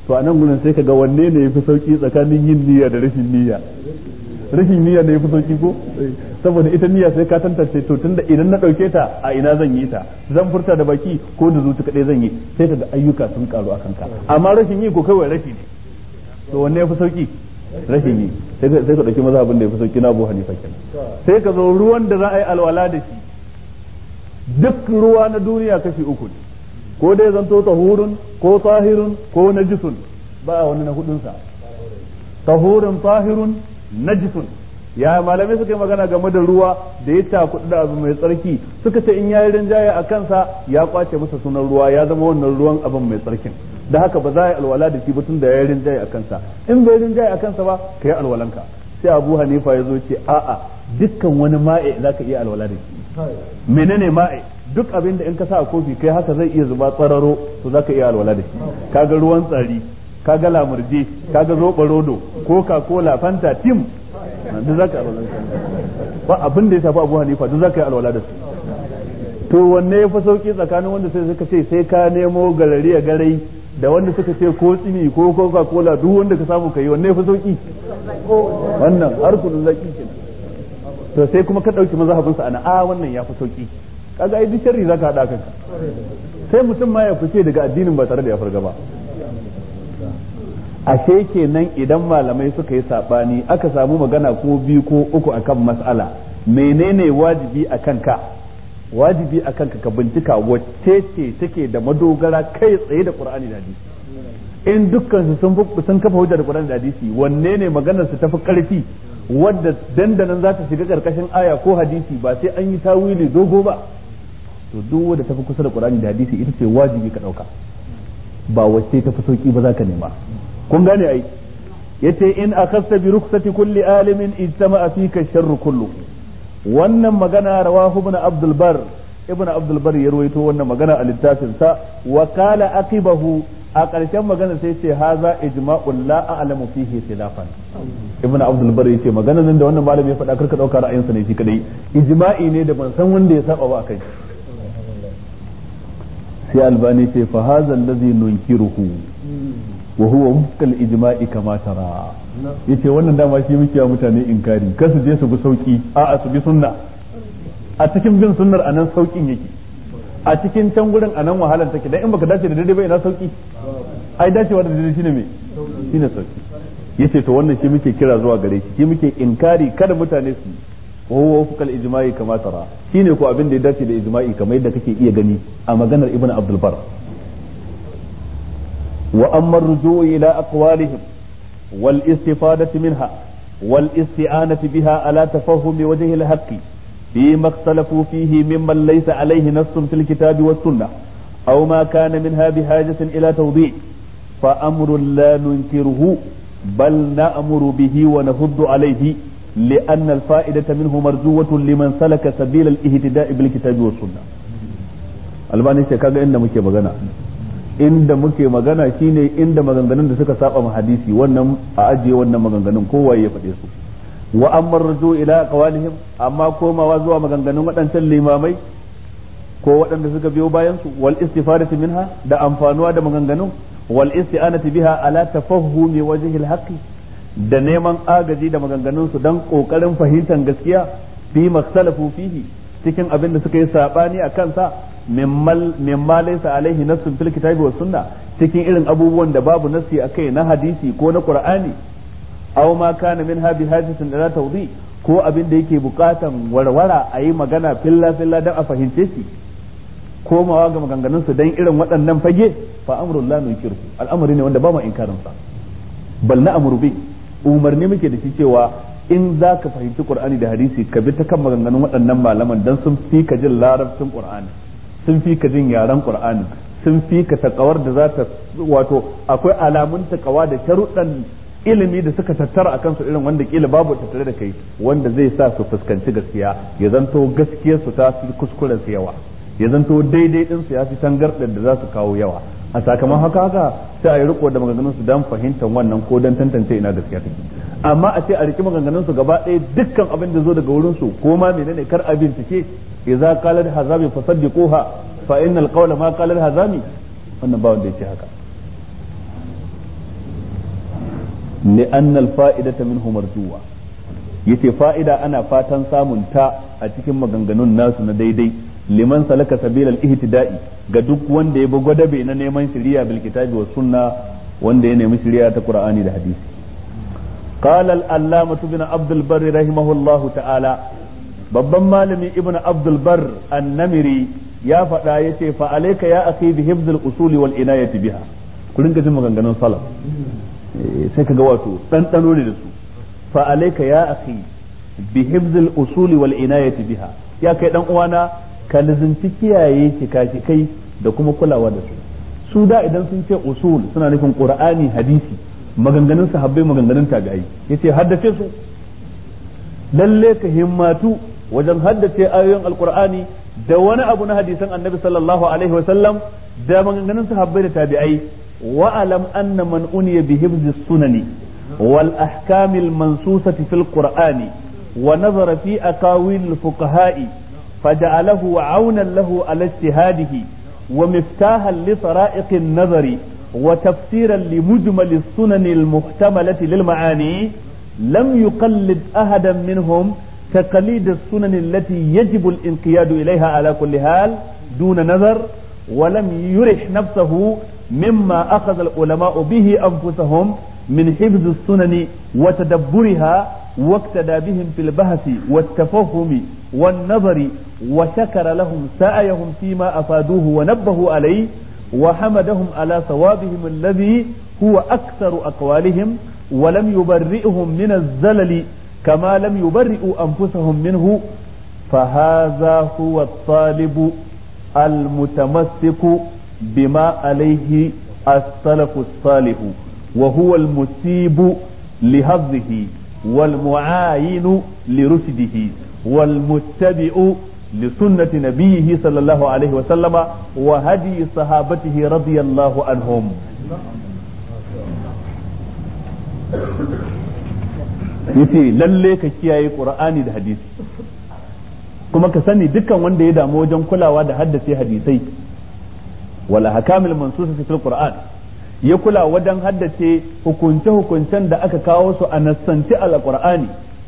to a nan gurin sai ka ga wanne ne yafi sauki tsakanin yin niyya da rashin niyya rashin niyya ne yafi sauki ko saboda ita niyya sai ka tantance to tunda idan na dauke ta a ina zan yi ta zan furta da baki ko da zuci kadai zan yi sai ka ga ayyuka sun karu akan ka amma rashin yi ko kawai rashi ne to wanne yafi sauki rashin yi sai ka dauki mazhabin da yafi sauki na Abu Hanifa kenan sai ka zo ruwan da za a yi alwala da shi duk ruwa na duniya kashi uku ne ko dai zanto tahurun ko tahirun ko najisun ba wani na hudunsa tahurun tahirun najisun ya malamai suka yi magana game da ruwa da ya takudu da abu mai tsarki suka ce in ya yi rinjaye a kansa ya kwace masa sunan ruwa ya zama wannan ruwan abin mai tsarkin da haka ba za a yi alwala da shi ba tun da ya yi rinjaye a kansa in bai rinjaye a kansa ba ka yi alwalanka sai abu hanifa ya zo ce a'a dukkan wani ma'e za ka iya alwala da shi menene ma'e duk abin da in ka sa a kofi kai haka zai iya zuba tsararo to za ka iya alwala da shi kaga ruwan tsari kaga lamurje kaga zoɓa rodo coca cola fanta tim duk za ka yi alwala ba abin da ya shafi abu hanifa duk za ka yi alwala da su to wanne ya fi sauki tsakanin wanda sai suka ce sai ka nemo galari a garai da wanda suka ce ko tsini ko coca cola duk wanda ka samu ka yi wanne ya fi sauki wannan har kudin zaki kenan to sai kuma ka dauki mazhabin sa ana a wannan ya fi sauki kaga ai duk sharri zaka hada kanka sai mutum ma ya fice daga addinin ba tare da ya farga ba ashe kenan idan malamai suka yi sabani aka samu magana ko biyu ko uku akan mas'ala menene wajibi akan ka wajibi akan ka ka bincika wacce ce take da madogara kai tsaye da Qur'ani da hadisi in dukkan su sun sun kafa hujja da Qur'ani da hadisi wanne ne maganar su tafi karfi wadda dandanan za ta shiga karkashin aya ko hadisi ba sai an yi tawili dogo ba to duk wanda tafi kusa da Qur'ani da hadisi ita ce wajibi ka dauka ba wacce ta fi sauki ba za ka nema kun gane ai yace in akhasta bi rukhsati kulli alimin ijtama'a fika sharru kullu wannan magana rawahu ibn abdul bar ibn abdul bar ya rawaito wannan magana a littafin sa wa qala aqibahu a ƙarshen magana sai ce haza ijma'un la a'lamu fihi khilafan ibn abdul bar yace magana nan da wannan malami ya faɗa karka dauka ra'ayinsa ne shi kadai ijma'i ne da ban san wanda ya saba ba akai sai albani ce fa hadha allazi nunkiruhu wa huwa wufqal ijma'i kama tara yace wannan dama shi muke wa mutane inkari kar su je su bi sauki a'a su bi sunna a cikin bin sunnar anan saukin yake a cikin can gurin anan wahalar take dan in baka dace da daidai ba ina sauki ai dacewa da daidai shine me shine sauki yace to wannan shi muke kira zuwa gare shi shi muke inkari kada mutane su wa huwa wufqal ijma'i kama tara shine ko abin da ya dace da ijma'i kamar yadda kake iya gani a maganar ibnu abdul bar وأما الرجوع إلى أقوالهم والاستفادة منها والاستعانة بها على تفهم وجه الحق فيما اختلفوا فيه ممن ليس عليه نص في الكتاب والسنة أو ما كان منها بحاجة إلى توضيح فأمر لا ننكره بل نأمر به ونهض عليه لأن الفائدة منه مرجوة لمن سلك سبيل الاهتداء بالكتاب والسنة albani ce kaga inda muke magana inda muke magana shine inda maganganun da suka saba ma hadisi wannan a ajiye wannan maganganun kowaye ya faɗe su wa amma ruju ila qawalihim amma komawa zuwa maganganun waɗancan limamai ko waɗanda suka biyo bayan su wal istifadati minha da amfanuwa da maganganun wal isti'anati biha ala tafahumi wajhi al haqqi da neman agaji da maganganun su dan kokarin fahimtar gaskiya fi makhtalafu fihi cikin abin da suka yi sabani a kansa mimma laysa alaihi nassun fil kitabi was sunna cikin irin abubuwan da babu nassi akai na hadisi ko na qur'ani aw ma kana minha bi hajatin ila tawdi ko abin da yake bukatan warwara a yi magana filla filla dan a fahimce shi komawa ga maganganun su dan irin waɗannan fage fa amrul la nunkiru al'amari ne wanda ba mu inkarin sa bal na amru bi umarni muke da shi cewa in za ka fahimci qur'ani da hadisi ka bi ta kan maganganun waɗannan malaman dan sun fi ka jin larabcin qur'ani sun fi ka jin yaren qur'ani sun fi ka takawar da za ta wato akwai alamun takawa da sharuɗan ilimi da suka tattara akan su irin wanda kila babu tattare da kai wanda zai sa su fuskanci gaskiya ya zanto gaskiyar su ta fi kuskuren su yawa ya zanto daidai din su ya fi tangarɗar da za su kawo yawa a sakamakon haka haka sai a yi riko da maganganun su dan fahimtar wannan ko dan tantance ina gaskiya take amma a ce a riki maganganun su gaba ɗaya dukkan abin da zo daga wurin su ko ma menene kar a bincike idza qala hazami fasaddiquha fa innal qawla ma qala hazami wannan ba wanda yake haka لأن الفائدة منه مرجوة yace fa'ida ana fatan samun ta a cikin maganganun nasu na daidai liman salaka sabilal ihtida'i ga duk wanda ya bi gwadabe na neman shari'a bil kitabi was sunna wanda ya nemi shari'a ta qur'ani da hadisi qala al allamah ibn abd al barr rahimahullahu ta'ala babban malami ibn abd al barr an-namiri ya faɗa yace fa alayka ya akhi bi hifdh usuli wal inayati biha ku rinka jin maganganun salaf sai kaga wato ɗanɗano ne da su fa alayka ya akhi bi hifzil usuli wal inayati biha ya kai dan uwana ka lizinci kiyaye shika-shikai da kuma kulawa da su su da idan sun ce usul suna nufin qur'ani hadisi maganganun sahabbai maganganun tabi'ai yace haddace su lalle ka himmatu wajen haddace ayoyin alqur'ani da wani abu na hadisan annabi sallallahu alaihi wa sallam da maganganun sahabbai da tabi'ai wa alam anna man uniya bi hifzi sunani wal ahkamil mansusati fil qur'ani wa nazara fi aqawil al fuqaha'i فجعله عونا له على اجتهاده ومفتاحا لطرائق النظر وتفسيرا لمجمل السنن المحتملة للمعاني لم يقلد أحدا منهم تقليد السنن التي يجب الانقياد إليها على كل حال دون نظر ولم يرح نفسه مما أخذ العلماء به أنفسهم من حفظ السنن وتدبرها واقتدى بهم في البحث والتفهم والنظر وشكر لهم سعيهم فيما أفادوه ونبهوا عليه وحمدهم على ثوابهم الذي هو أكثر أقوالهم ولم يبرئهم من الزلل كما لم يبرئوا أنفسهم منه فهذا هو الطالب المتمسك بما عليه السلف الصالح وهو المسيب لهضه والمعاين لرشده والمتبع لسنة نبيه صلى الله عليه وسلم وهدي صحابته رضي الله عنهم yace lalle ka kiyaye qur'ani da hadisi kuma ka sani dukkan wanda ya damu wajen kulawa da haddace hadisai wala hakamil mansusati fil qur'an ya kula wajen haddace hukunce hukuncen da aka kawo su a nassanci alqur'ani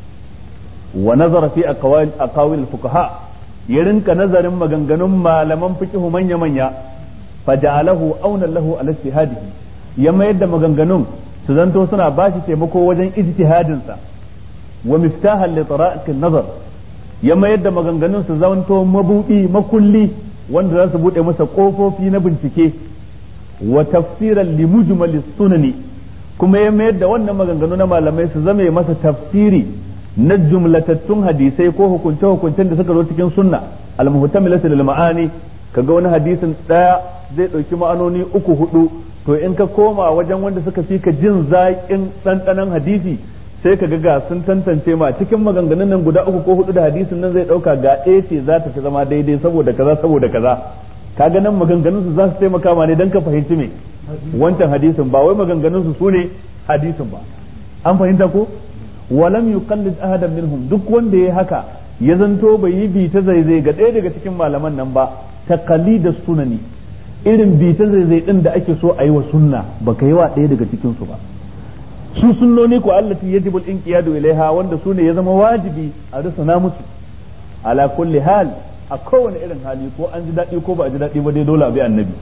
wa nazara fi aqawil fuqaha ya rinka nazarin maganganun malaman fiqh manya manya faja'alahu auna lahu ala ijtihadihi ya mayar da maganganun su zanto suna bashi taimako wajen ijtihadin sa wa miftahan li tara'iq nazar ya mayar da maganganun su zanto mabudi makulli wanda za su bude masa kofofi na bincike wa tafsiran li mujmal sunani kuma ya mayar da wannan maganganu na malamai su zame masa tafsiri na jumlatattun hadisai ko hukunce hukuncen da suka zo cikin sunna al-muhtamilatu lil ma'ani kaga wani hadisin daya zai dauki ma'anoni uku hudu to in ka koma wajen wanda suka fi ka jin zaƙin ɗanɗanon hadisi sai ka ga sun tantance ma cikin maganganun nan guda uku ko hudu da hadisin nan zai dauka ga ɗaya ce za ta fi zama daidai saboda kaza saboda kaza kaga nan maganganun su za su taimaka ma ne dan ka fahimci me wancan hadisin ba wai maganganun su sune hadisin ba an fahimta ko walam yuqallid ahadan minhum duk wanda ya haka ya zanto bai yi bi ta zaizai ga ɗaya daga cikin malaman nan ba taqalida sunani irin bi ta zaizai din da ake so a yi wa sunna baka yi wa ɗaya daga cikin su ba su sunnoni ko allati yajibu al-inqiyadu ilaiha wanda su ne ya zama wajibi a rusuna musu ala kulli hal a kowane irin hali ko an ji daɗi ko ba a ji daɗi ba dai dole a bi annabi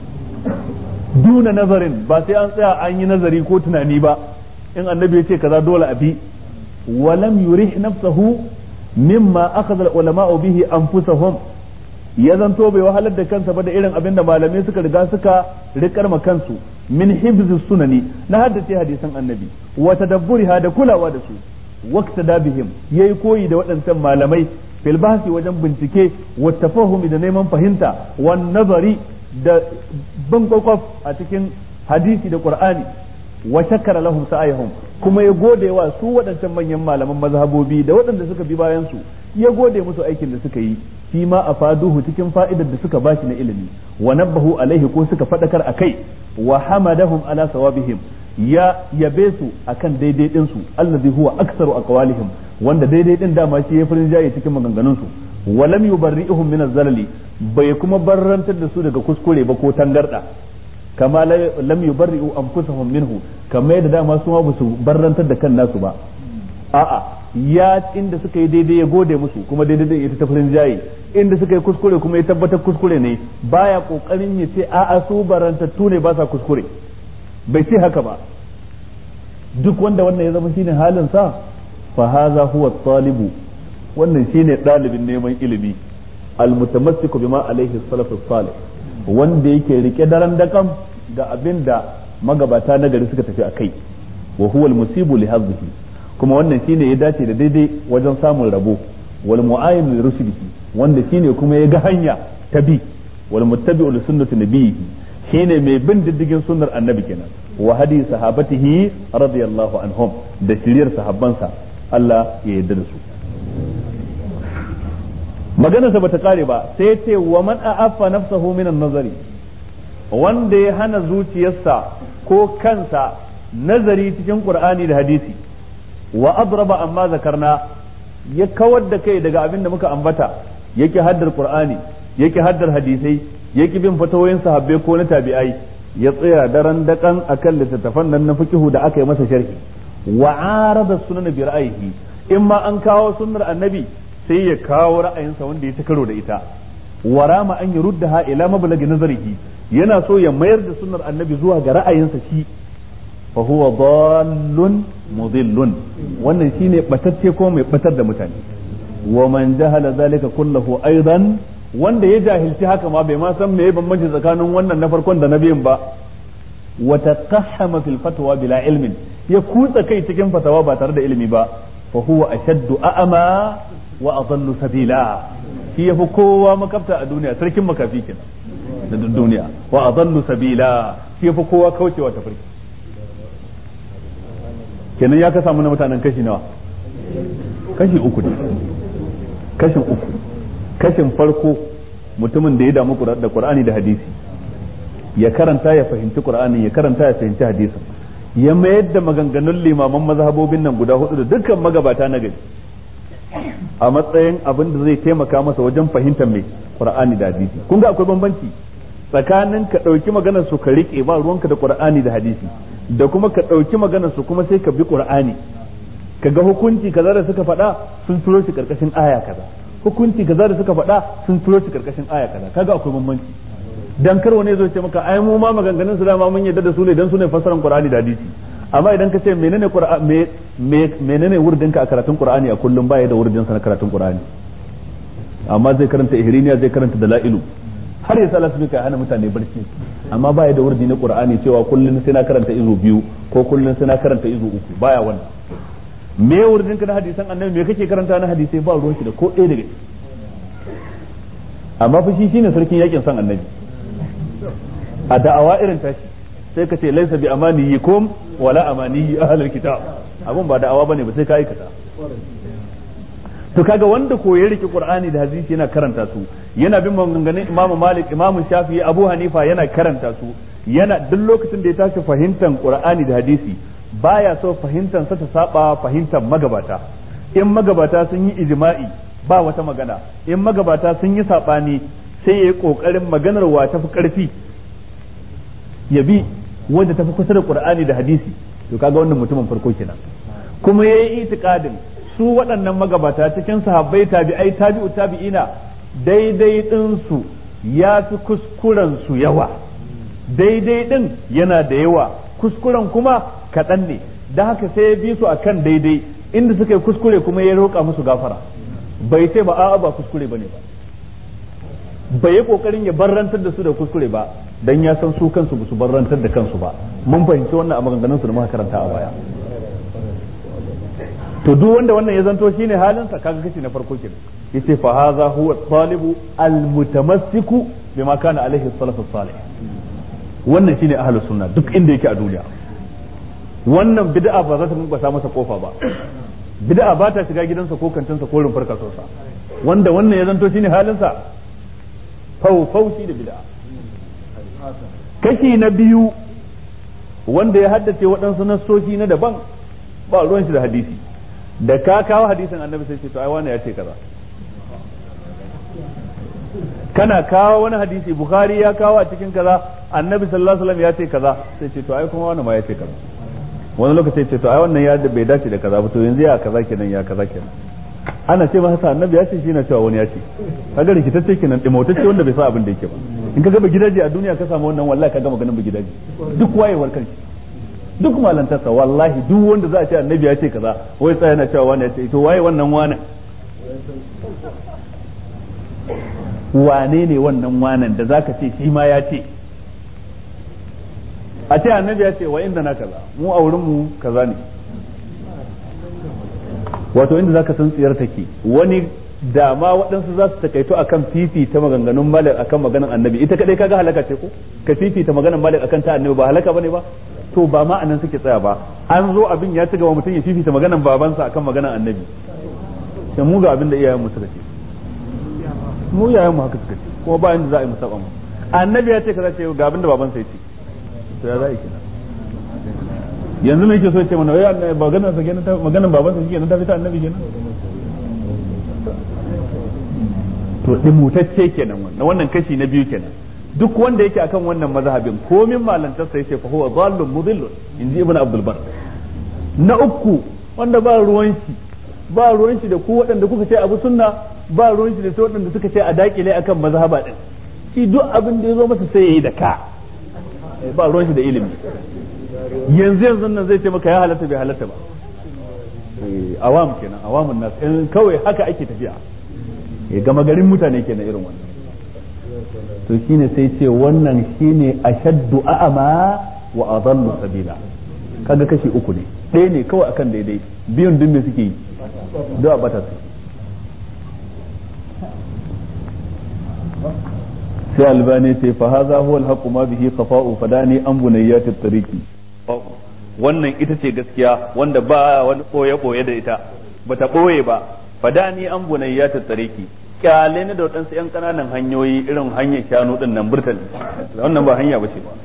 duna nazarin ba sai an tsaya an yi nazari ko tunani ba in annabi ya ce kaza dole a bi walam yurih nafsahu mimma akhadha al-ulama'u bihi anfusahum ya zanto bai wahalar da kansa ba da irin abin da malamai suka riga suka rikar ma kansu min hibzi sunani na haddace hadisan annabi wa tadabburiha da kulawa da su waqta da bihim yayi koyi da waɗancan malamai fil bahsi wajen bincike wa tafahumi da neman fahimta wan nazari da bin kwakwaf a cikin hadisi da qur'ani wa shakkara lahum sa'ayhum kuma ya gode wa su waɗancan manyan malaman mazhabobi da waɗanda suka bi bayan su ya gode musu aikin da suka yi shi ma a faduhu cikin fa'idar da suka bashi na ilimi wa nabbahu alaihi ko suka fadakar akai wa hamadahum ala sawabihim ya yabe su akan daidai din su allazi huwa aktsaru aqwalihim wanda daidai din dama shi ya farin jaye cikin maganganun su wa lam yubarri'uhum min az-zalali bai kuma barrantar da su daga kuskure ba ko tangarda kama lam yubarri'u anfusahum minhu kamar yadda dama su ma ba su barrantar da kan nasu ba a'a ya inda suka yi daidai ya gode musu kuma daidai da ita tafirin jayi inda suka yi kuskure kuma ya tabbatar kuskure ne baya kokarin ya ce a'a su barantattu ne ba sa kuskure bai ce haka ba duk wanda wannan ya zama shine halin sa fa haza huwa talibu wannan shine dalibin neman ilimi almutamassiku bima alaihi salafus salih wanda yake rike daren dakam ga abin da magabata na gari suka tafi akai wa huwa almusibu li hadhihi kuma wannan shine ya dace da daidai wajen samun rabo wal mu'ayyin li rusulihi wanda shine kuma ya ga hanya ta bi wal muttabi'u li sunnati nabiyhi shine mai bin diddigin sunnar annabi kenan wa hadi sahabatihi radiyallahu anhum da shiriyar sahabbansa Allah ya yarda da su maganarsa bata kare ba sai ya ce wa man a'affa nafsahu minan nazari wanda ya hana zuciyarsa ko kansa nazari cikin qur'ani da hadisi wa adraba amma zakarna ya kawar da kai daga abin da muka ambata yake haddar qur'ani yake haddar hadisai yake bin fatawoyin sahabbai ko na tabi'ai ya tsaya daren dakan akan littattafan nan na fiqhu da aka yi masa sharhi wa arada sunan bi ra'ayihi in ma an kawo sunnar annabi sai ya kawo ra'ayinsa wanda ya ta karo da ita warama an yuruddaha ila mablagi nazarihi yana so ya mayar da sunnar annabi zuwa ga ra'ayinsa shi fa huwa dallun mudillun wannan shine batacce ko mai batar da mutane wa man jahala zalika kullahu aidan wanda ya jahilci haka ma bai ma san meye bambanci tsakanin wannan na farkon da na biyun ba wa taqahhama fil fatwa bila ilmin ya kutsa kai cikin fatawa ba tare da ilimi ba fa huwa ashaddu a'ama wa adallu sabila shi yafi kowa makafta a duniya sarkin makafi kenan da duniya wa adallu sabila shi yafi kowa kaucewa tafarki kenan ya ka samu na mutanen kashi nawa kashi uku ne kashin uku kashin farko mutumin da ya damu da qur'ani da hadisi ya karanta ya fahimci qur'ani ya karanta ya fahimci hadisin ya mayar da maganganun limaman mazhabobin nan guda hudu da dukkan magabata na gari a matsayin abin da zai taimaka masa wajen fahimtar mai qur'ani da hadisi kun ga akwai bambanci tsakanin ka ɗauki maganar su ka riƙe ba ruwanka da qur'ani da hadisi da kuma ka ɗauki maganar su kuma sai ka bi qur'ani ka ga hukunci kaza da suka faɗa sun turo shi karkashin aya kaza hukunci kaza da suka faɗa sun turo shi karkashin aya kaza kaga akwai bambanci dan kar wani zo ce maka ai mu ma maganganun su dama mun yadda da su ne dan su ne fassaran qur'ani da hadisi amma idan ka ce menene qur'ani menene wurdinka a karatun qur'ani a kullum baya da wurdin sa na karatun qur'ani amma zai karanta ihriniya zai karanta dalailu har ya sala su kai hana mutane barci amma baya da wurdi na qur'ani cewa kullun sai na karanta izu biyu ko kullun sai na karanta izu uku baya wannan me wurdin ka na hadisan annabi me kake karanta na hadisai ba ruwan shi da ko ɗaya daga amma fa shi shine sarkin yakin san annabi a da'awa irin tashi sai ka ce laisa bi amaniyikum wala amaniyi ahlul kitab abun ba da'awa bane ba sai ka aikata to kaga wanda ko ya rike qur'ani da hadisi yana karanta su yana bin maganganun imamu malik imamu shafi'i abu hanifa yana karanta su yana duk lokacin da ya tashi fahimtar qur'ani da hadisi baya so fahimtar sa ta saba fahimtar magabata in magabata sun yi ijma'i ba wata magana in magabata sun yi sabani sai ya yi kokarin maganar wa tafi karfi ya bi wanda tafi kusa da qur'ani da hadisi to kaga wannan mutumin farko kenan kuma yayi itikadin su waɗannan magabata cikin sahabbai tabi'ai tabi'u tabi'ina daidai din su ya fi kuskuren su yawa daidai din yana da yawa kuskuren kuma kaɗan ne da haka sai ya bi su akan daidai inda suka yi kuskure kuma ya roƙa musu gafara bai ce ba a'a ba kuskure bane ba bai yi kokarin ya barrantar da su da kuskure ba dan ya san su kansu ba su barrantar da kansu ba mun fahimci wannan a maganganun su da muka karanta a baya to duk wanda wannan ya zanto shine halin sa kaga kashi na farko kenan yace fa hadha huwa talibu almutamassiku bima kana alaihi salafus salih wannan shine ahlus sunna duk inda yake a duniya wannan bid'a ba za ta mubasa masa kofa ba bid'a ba ta shiga gidansa ko kantinsa ko rumfar kasuwarsa wanda wannan ya zanto shine halin sa faufaushi da bid'a kashi na biyu wanda ya haddace waɗansu nassoshi na daban ba ruwan shi da hadisi da ka kawo hadisin annabi sai ce to ai wani ya ce kaza kana kawo wani hadisi bukhari ya kawo a cikin kaza annabi sallallahu alaihi wasallam ya ce kaza sai ce to ai kuma wannan ma ya ce kaza wani lokaci ce to ai wannan ya bai dace da kaza ba to yanzu ya kaza kenan ya kaza kenan ana ce masa annabi ya ce shi na cewa wani ya ce kaga rikitacce kenan dimotacce wanda bai sa abin da yake ba in ka ga gidaje a duniya ka samu wannan wallahi ka gama ganin ba gidaje duk wayewar kanshi duk malantarsa wallahi duk wanda za a ce annabi ya ce kaza wai tsaya na cewa wani ya ce to waye wannan wani wane ne wannan wanan da zaka ce shi ma ya ce a ce annabi ya ce wa inda na kaza mu a wurin mu kaza ne wato inda zaka san tsiyar take wani da ma waɗansu za su takaito akan fifita maganganun malik akan maganan annabi ita kadai kaga halaka ce ko ka fifita maganan malik akan ta annabi ba halaka bane ba to ba ma anan suke tsaya ba an zo abin ya ci gaba mutum ya fifita maganan babansa akan maganan annabi sai mu ga abin da iyayen mu suka ce mu iyayen mu haka suka ce kuma ba inda za a yi musaba mu annabi ya ce kaza ce ga abin da babansa ya ce to ya za a yi kenan yanzu me yake so ya ce mana wai maganar sa kenan maganar babansa shi kenan ta fita annabi kenan to dimutacce kenan wannan wannan kashi na biyu kenan duk wanda yake akan wannan mazhabin komin malantarsa yace fa huwa dhallun mudillun inji ibn abdul bar na uku wanda ba ruwan shi ba ruwan shi da ku waɗanda kuka ce abu sunna ba ruwan shi da su waɗanda suka ce a dakile akan mazhaba din shi duk abin da ya zo masa sai yayi da ka ba ruwan shi da ilimi yanzu yanzu nan zai ce maka ya halatta bai halatta ba awam kenan awamun nas kawai haka ake tafiya gama garin mutane kenan irin wannan to shine sai ce wannan shine ashaddu a'ama wa adallu sabila kaga kashi uku ne ɗaya ne kawai akan daidai biyun duk me suke yi da bata su sai albani ce fa hadha huwa alhaqu ma bihi khafa'u fadani an bunayyat at-tariqi wannan ita ce gaskiya wanda ba wani boye boye da ita bata boye ba fadani an bunayyat at-tariqi kyale ni da waɗansu 'yan ƙananan hanyoyi irin hanyar shanu ɗin nan burtali wannan ba hanya ba ce ba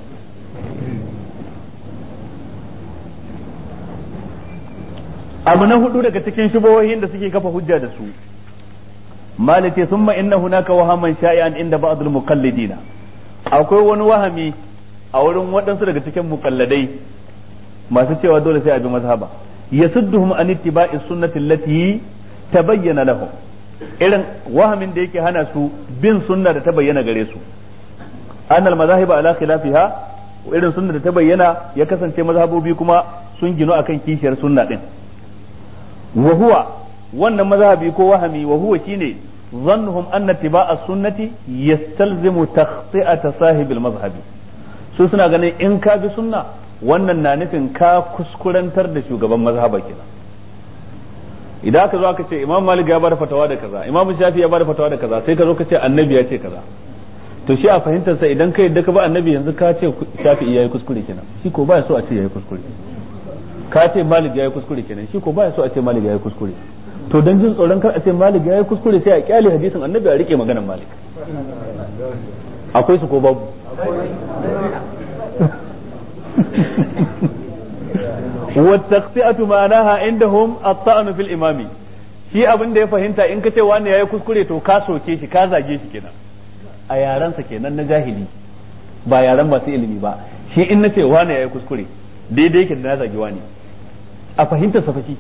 abu na hudu daga cikin shubohin da suke kafa hujja da su malike summa inna hunaka wahaman sha'i'an inda ba'dul muqallidina akwai wani wahami a wurin waɗansu daga cikin muqalladai masu cewa dole sai a bi mazhaba yasudduhum an ittiba'i sunnati allati tabayyana lahum irin wahamin da yake hana su bin sunna da ta bayyana gare su annal mazahiba ala khilafiha irin sunna da ta bayyana ya kasance mazhabobi kuma sun ginu akan kishiyar sunna din wa huwa wannan mazhabi ko wahami wa huwa shine zannuhum anna tiba'a sunnati yastalzimu takhti'ata sahibil mazhabi su suna ganin in ka bi sunna wannan na nufin ka kuskurantar da shugaban mazhaba kenan idan aka zo aka ce imam malik ya bada fatawa da kaza imam shafi ya bada fatawa da kaza sai ka zo ka ce annabi ya ce kaza to shi a fahimtar sa idan ka yadda ka ba annabi yanzu ka ce shafi yayi kuskure kenan shi ko baya so a ce yayi kuskure ka ce malik yayi kuskure kenan shi ko baya so a ce malik yayi kuskure to dan jin tsoron kar a ce malik yayi kuskure sai a kyale hadisin annabi a rike maganar malik akwai su ko babu والتخطئة معناها عندهم الطعن في الإمام shi abin da ya fahimta in ka ce wani yayi kuskure to ka soke shi ka zage shi kenan a yarensa kenan na jahili ba yaren masu ilimi ba shi in na ce wani yayi kuskure daidai yake da na zage wani a fahimtar sa fashi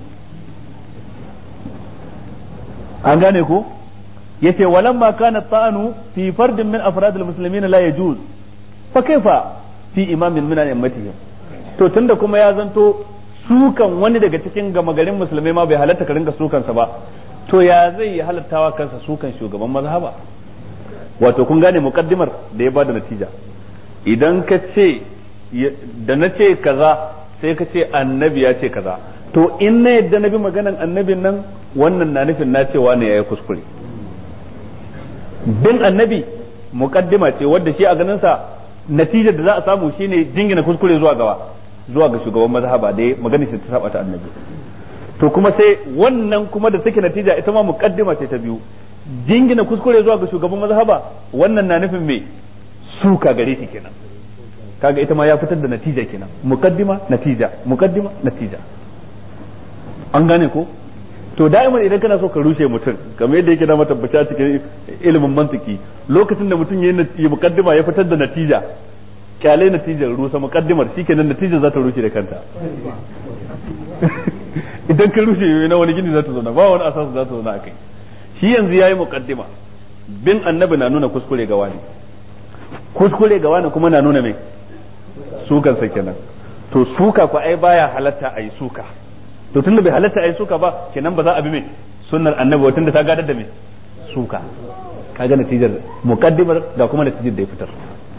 an gane ko yace walamma kana ta'anu fi fardin min afradil muslimin la yajuz fa kaifa fi imamin min al-ummatihim to tunda kuma ya zanto sukan wani daga cikin gama garin musulmai ma bai halatta ka ringa sukansa ba to ya zai yi halattawa kansa sukan shugaban mazhaba wato kun gane mukaddimar da ya bada natija idan ka ce da na ce kaza sai ka ce annabi ya ce kaza to in na yadda na bi maganan annabin nan wannan na nufin na cewa ne ya yi kuskure bin annabi mukaddima ce wadda shi a ganin sa natijar da za a samu shine jingina kuskure zuwa gawa zuwa ga shugaban mazhaba da magana shi ta saba ta annabi to kuma sai wannan kuma da take natija ita ma muqaddima ce ta biyu jingina kuskure zuwa ga shugaban mazhaba wannan na nufin me suka gare shi kenan kaga ita ma ya fitar da natija kenan muqaddima natija muqaddima natija an gane ko to da'iman idan kana so ka rushe mutum kamar yadda yake da matabbaci a cikin ilimin mantiki lokacin da mutum ya mukaddima ya fitar da natija kyale natijar rusa mukaddimar shikenan natijar za ta rushe da kanta idan ka rushe na wani gini za ta zauna ba wani asasu za ta zauna a kai shi yanzu ya yi mukaddima bin annabi na nuna kuskure ga wani kuskure ga wani kuma na nuna mai sukan sa kenan to suka ku ai baya halatta a yi suka to tunda bai halatta a yi suka ba kenan ba za a bi mai sunnar annabi wa tunda ta gadar da mai suka kaga natijar mukaddimar ga kuma natijar da ya fitar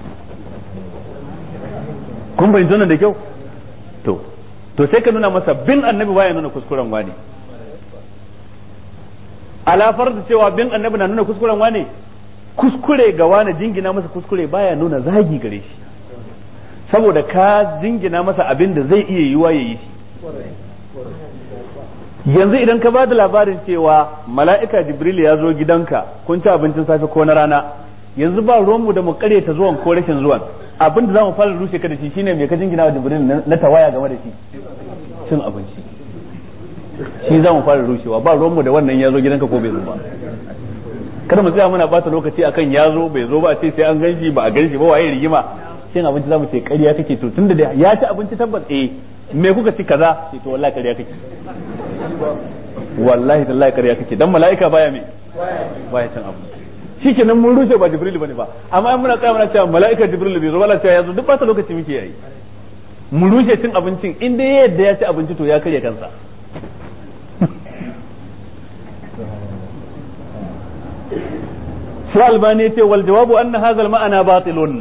kun bai nan da kyau to to sai ka nuna masa bin annabi baya nuna kuskuren wani alafar da cewa bin annabi na nuna kuskuren wani kuskure ga wani jingina masa kuskure baya nuna zagi gare shi saboda ka jingina masa abin da zai iya yiwa ya yi shi yanzu idan ka ba da labarin cewa mala'ika jibril ya zo gidanka kun ci abincin safe ko na rana yanzu ba ruwanmu da mu ta zuwan ko rashin zuwan abin da za mu fara rushe ka da shi shine mai ka jingina wa jibril na tawaya game da shi cin abinci shi za mu fara rushewa ba ruwanmu da wannan ya zo gidanka ko bai zo ba kada mu tsaya muna bata lokaci akan ya zo bai zo ba ce sai an ganshi ba a ganshi ba waye rigima cin abinci za mu ce ƙarya kake to tunda da ya ci abinci tabbas eh me kuka ci kaza ce to wallahi ƙarya kake wallahi tallahi ƙarya kake dan mala'ika baya me baya cin abinci shikenan mun rushe ba jibril bane ba amma in muna tsaya muna cewa mala'ika jibril bai zo wala cewa yazo duk ba lokaci muke yayi mu rushe cin abincin in dai yadda ya ci abinci to ya karya kansa sai albani ya ce wal jawabu anna hadha al ma'ana batilun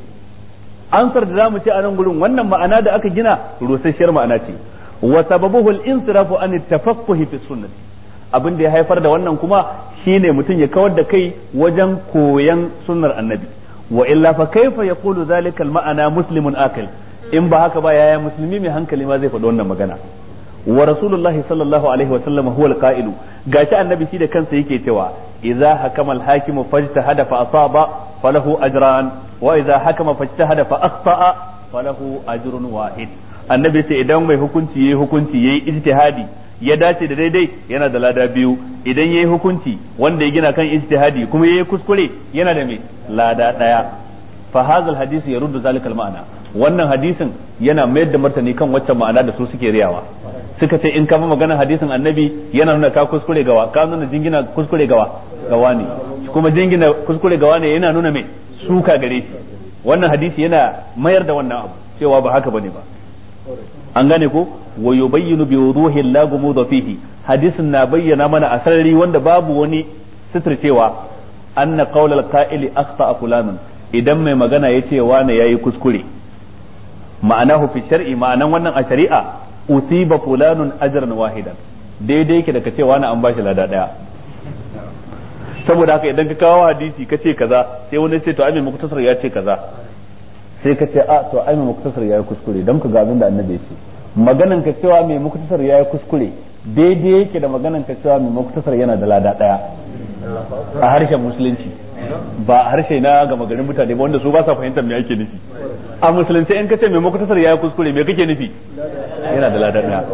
ansar da zamu ce a nan gurin wannan ma'ana da aka gina rusasshiyar ma'ana ce wa sababuhu al insirafu an tafaqquh fi sunnati abin da ya haifar da wannan kuma shine mutum ya kawar da kai wajen koyan sunnar annabi wa illa fa kaifa yaqulu zalika al ma'ana muslimun akil in ba haka ba yaya musulmi mai hankali ma zai faɗi wannan magana wa rasulullahi sallallahu alaihi wa sallam huwa al-qa'ilu gashi annabi shi da kansa yake cewa idza hakama al-hakimu fajtahada fa asaba falahu ajran wa idza hakama fajtahada fa akhta'a falahu ajrun wahid annabi sai idan mai hukunci yayi hukunci yayi ijtihadi ya dace da daidai yana da lada biyu idan yayi hukunci wanda ya gina kan ijtihadi kuma yayi kuskure yana da mai lada daya fa hadha al-hadith yaruddu zalika al-ma'na wannan hadisin yana mayar da martani kan waccan ma'ana da su suke riyawa suka ce in ka bi maganar hadisin annabi yana nuna ka kuskure gawa ka nuna jingina kuskure gawa gawa ne kuma jingina kuskure gawa ne yana nuna mai suka gare shi wannan hadisi yana mayar da wannan abu cewa ba haka bane ba an gane ko wa yubayyinu bi wuduhi la gumudha fihi hadisin na bayyana mana a sarari wanda babu wani cewa anna qawla al-qa'ili akhta fulanun idan mai magana yace wani yayi kuskure ma'anahu fi shar'i ma'anan wannan a shari'a usiba fulanun ajran wahidan daidai yake da ka ce wani an bashi lada daya saboda haka idan ka kawo hadisi ka ce kaza sai wani ce to ai mai muktasar ya ce kaza sai ka ce a to ai mai muktasar ya yi kuskure don ka ga abin da annabi ya ce maganan ka cewa mai muktasar ya yi kuskure daidai yake da maganan ka cewa mai muktasar yana da lada daya a harshen musulunci ba a harshe na gama garin mutane ba wanda su ba sa fahimtar me ake nufi a musulunci in ka ce mai muktasar ya yi kuskure me kake nufi yana da lada daya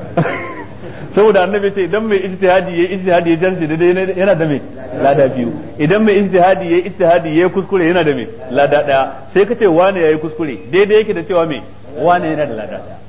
saboda annabi ce idan mai ijtihadi yayi ijtihadi ya jarce daidai yana da mai lada biyu idan mai ijtihadi yayi ijtihadi yayi kuskure yana da mai lada daya sai ka ce wane yayi kuskure daidai yake da cewa mai wane yana da lada daya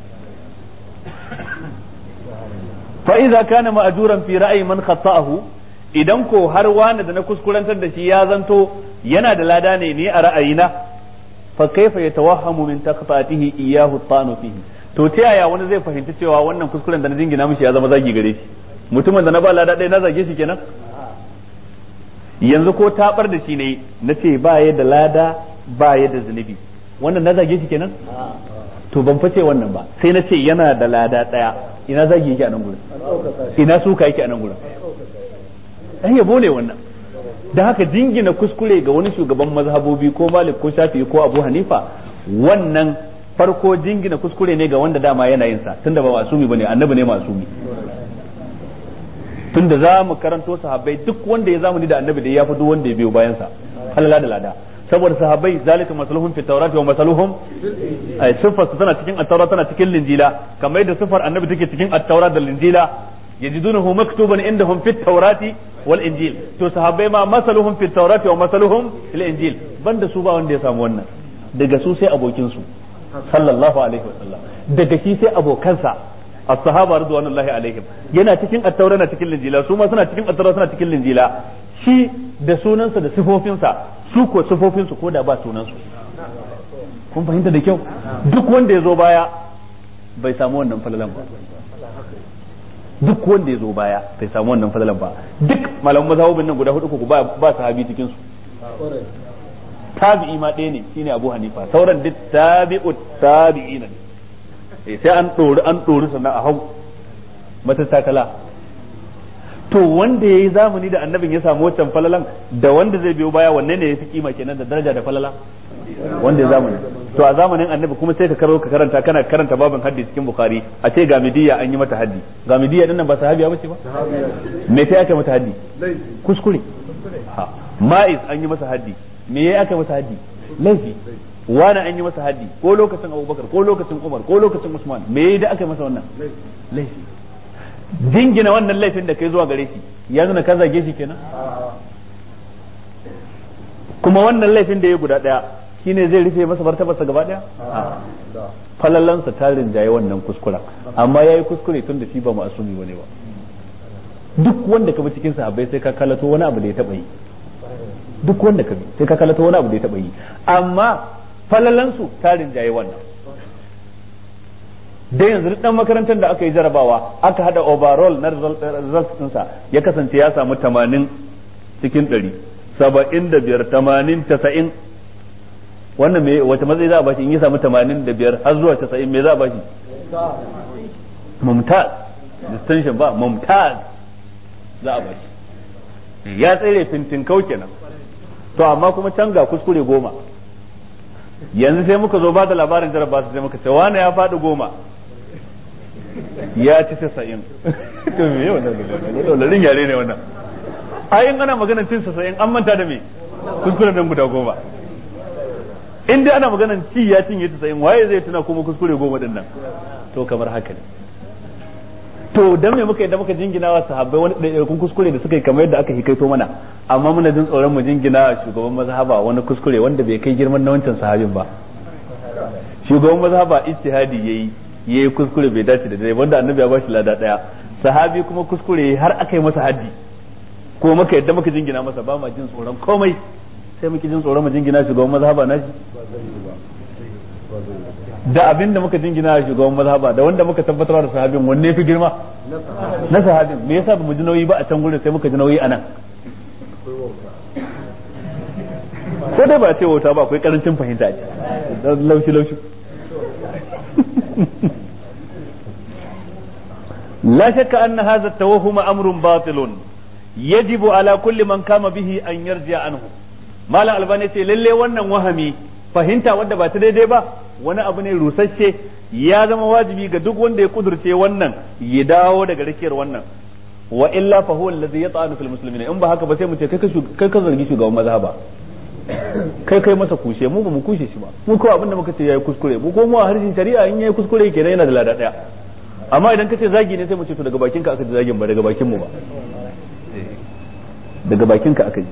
fa idza kana ma'juran fi ra'yi man khata'ahu idan ko har wani da na kuskurantar da shi ya zanto yana da lada ne ni a ra'ayina fa kaifa yatawahhamu min taqfatihi iyyahu tanu fihi to ta yaya wani zai fahimci cewa wannan kuskuren da na jingina mishi ya zama zagi gare shi mutumin da na ba lada ɗaya na zage shi kenan yanzu ko tabar da shi ne na ce ba ya da lada ba ya da zunubi wannan na zage shi kenan to ban fice wannan ba sai na ce yana da lada ɗaya ina zagi yake a nan gurin ina suka yake a nan gurin dan yabo ne wannan da haka jingina kuskure ga wani shugaban mazhabobi ko malik ko shafi'i ko abu hanifa wannan farko jingina kuskure ne ga wanda dama yana yin sa tunda ba masumi bane annabi ne masumi tunda za mu karanto sahabbai duk wanda ya zamani da annabi da ya fi duk wanda ya biyo bayan sa halala da lada saboda sahabbai zalika masaluhum fi tawrat wa masaluhum ay sifar tana cikin at-taurat tana cikin linjila kamar yadda sifar annabi take cikin at-taurat da linjila yajidunahu maktuban indahum fit tawrati wal injil to sahabbai ma masaluhum fit tawrati wa masaluhum fil injil banda su ba wanda ya samu wannan daga su sai abokin su sallallahu alaihi wasallam daga shi sai abokansa as-sahaba radwanullahi alaihim yana cikin at-taura na cikin linjila su ma suna cikin at-taura suna cikin linjila shi da sunansa da sifofinsa su ko sifofinsu ko da ba sunansu kun fahimta da kyau duk wanda ya zo baya bai samu wannan falalan ba duk wanda ya zo baya bai samu wannan falalan ba duk malaman mazhabin nan guda hudu ko ba ba sahabi cikin su tabi'i ma ɗaya ne shine Abu Hanifa sauran duk tabi'u tabi'ina ne sai an ɗori an ɗori sannan a hau matattakala to wanda ya yi zamani da annabin ya samu wancan falalan da wanda zai biyo baya wanne ne ya fi kima kenan da daraja da falala wanda ya zamani to a zamanin annabi kuma sai ka karo ka karanta kana karanta babin haddi cikin bukhari a ce ga midiya an yi mata haddi ga midiya din nan ba sahabiya bace ba me sai aka mata haddi kuskure ha ma'iz an yi masa haddi me yayi aka masa haddi laifi wani an yi masa haddi ko lokacin abubakar ko lokacin umar ko lokacin usman me yayi da aka masa wannan laifi jingina wannan laifin da kai zuwa gare shi ya nuna ka zage shi kenan kuma wannan laifin da ya guda daya shine zai rufe masa martabarsa gaba daya falalansa ta rinjaye wannan kuskuren amma yayi kuskure tun da shi ba ma'asumi bane ba duk wanda ka bi cikin sahabbai sai ka kalato wani abu da ya taba yi duk wanda ka bi sai ka kalato wani abu da ya taba yi amma falalansu ta rinjaye wannan da yanzu dan makarantar da aka yi jarabawa aka hada overall na results ɗinsa ya kasance ya samu 80 cikin 100 saba'in da biyar tamanin tasa'in wannan me wata matsayi za a bashi in ya samu tamanin da biyar har zuwa tasa'in me za a bashi mumtaz distinction ba mumtaz za a bashi ya tsere fintin kau kenan to amma kuma can ga kuskure goma yanzu sai muka zo ba da labarin jaraba sai muka ce wani ya faɗi goma ya ci tasa'in to me yau wannan yare ne wannan ayin ana maganar cin tasa'in an manta da me kuskure nan guda goma in dai ana maganar ci ya cinye tasa'in waye zai tuna kuma kuskure goma din nan to kamar haka ne to dan me muka yadda muka jingina wa sahabbai wani ɗaiɗaikun kuskure da suka yi kamar yadda aka hikaito mana amma muna jin tsoron mu jingina wa shugaban mazhaba wani kuskure wanda bai kai girman na wancan sahabin ba shugaban mazhaba ijtihadi yayi yayi kuskure bai dace da dai wanda annabi ya bashi lada daya sahabi kuma kuskure har aka yi masa haddi ko muka yadda muka jingina masa ba ma jin tsoron komai sai muke jin tsoron mu jingina shugaban mazhaba na shi da abin da muka jingina shugaban mazhaba da wanda muka tabbatar da sahabin wanne fi girma na sahabin me yasa bamu ji nauyi ba a can gurin sai muka ji nauyi anan ko dai ba ce wauta ba akwai karancin fahimta ce laushi laushi لا شك أن هذا التوهم أمر باطل يجب على كل من قام به أن يرجع عنه ما لا ألباني للي وانا وهمي fahimta wadda ba ta daidai ba wani abu ne rusasshe ya zama wajibi ga duk wanda ya kudurce wannan ya dawo daga rakiyar wannan wa illa fa huwa allazi yata'anu fil muslimin in ba haka ba sai mu ce kai kai ka zargi shugaban mazhaba kai kai masa kushe mu ba mu kushe shi ba mu ko abinda muka ce yayi kuskure mu ko mu a harshen shari'a in yayi kuskure kenan yana da lada daya amma idan kace zagi ne sai mu ce to daga bakin ka aka ji zagin ba daga bakin mu ba daga bakin ka aka ji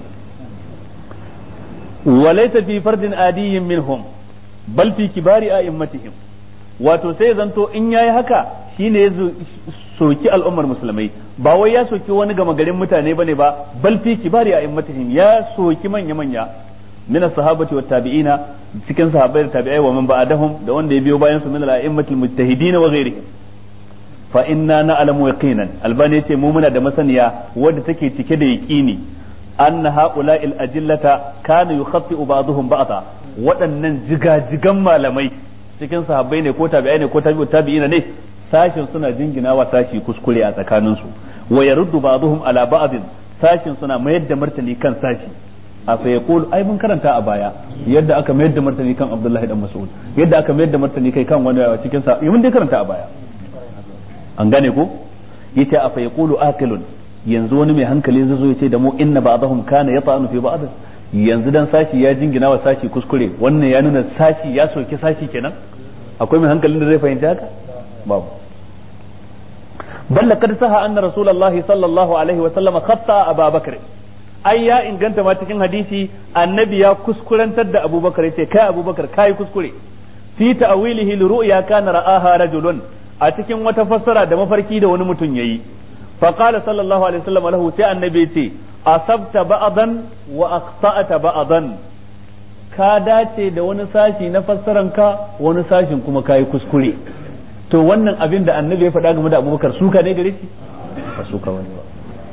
walaysa fi fardin adiyyin minhum bal fi kibari a'immatihim wato sai zanto in yayi haka shine ya soki al'ummar musulmai ba wai ya soki wani gama garin mutane bane ba bal fi kibari a'immatihim ya soki manya manya min as-sahabati wat tabi'ina cikin sahabbai da tabi'ai wa man ba'dahum da wanda ya biyo bayan su min al-a'immatil mujtahidin wa ghairihim fa inna na'lamu yaqinan albani yace mu muna da masaniya wadda take cike da yaqini anna ha'ula'il ajillata kana yukhaffi'u ba'dhum ba'dha waɗannan jigajigan malamai cikin sahabbai ne ko tabi'ai ne ko tabi'ut tabi'ina ne sashin suna jinginawa sashi kuskure a tsakanin su wa yaruddu ba'dhum ala ba'd sashin suna mayar da martani kan sashi a fa yaqul ai mun karanta a baya yadda aka mayar da martani kan Abdullahi dan Mas'ud yadda aka mayar da martani kai kan wani cikin sa mun dai karanta a baya an gane ko yace a fa yaqulu aqilun yanzu wani mai hankali zai zo yace da mu inna ba'dahum kana yata'anu fi ba'd yanzu dan sashi ya jingina wa sashi kuskure wannan ya nuna sashi ya soki sashi kenan akwai mai hankalin da zai fahimci haka babu bal laqad saha anna rasulullahi sallallahu alaihi wa sallam khatta Abu Bakr ai ya inganta ma cikin hadisi annabi ya kuskurantar da Abubakar yace kai Abubakar kai kuskure fi ta'wilihi li ru'ya kana ra'aha rajulun a cikin wata fassara da mafarki da wani mutum yayi fa qala sallallahu alaihi wasallam lahu sai annabi yace asabta ba'dan wa aqta'ta ba'dan ka dace da wani sashi na fassaran ka wani sashin kuma kai kuskure to wannan abin da annabi ya faɗa game da abubakar suka ne gare shi ba suka wani ba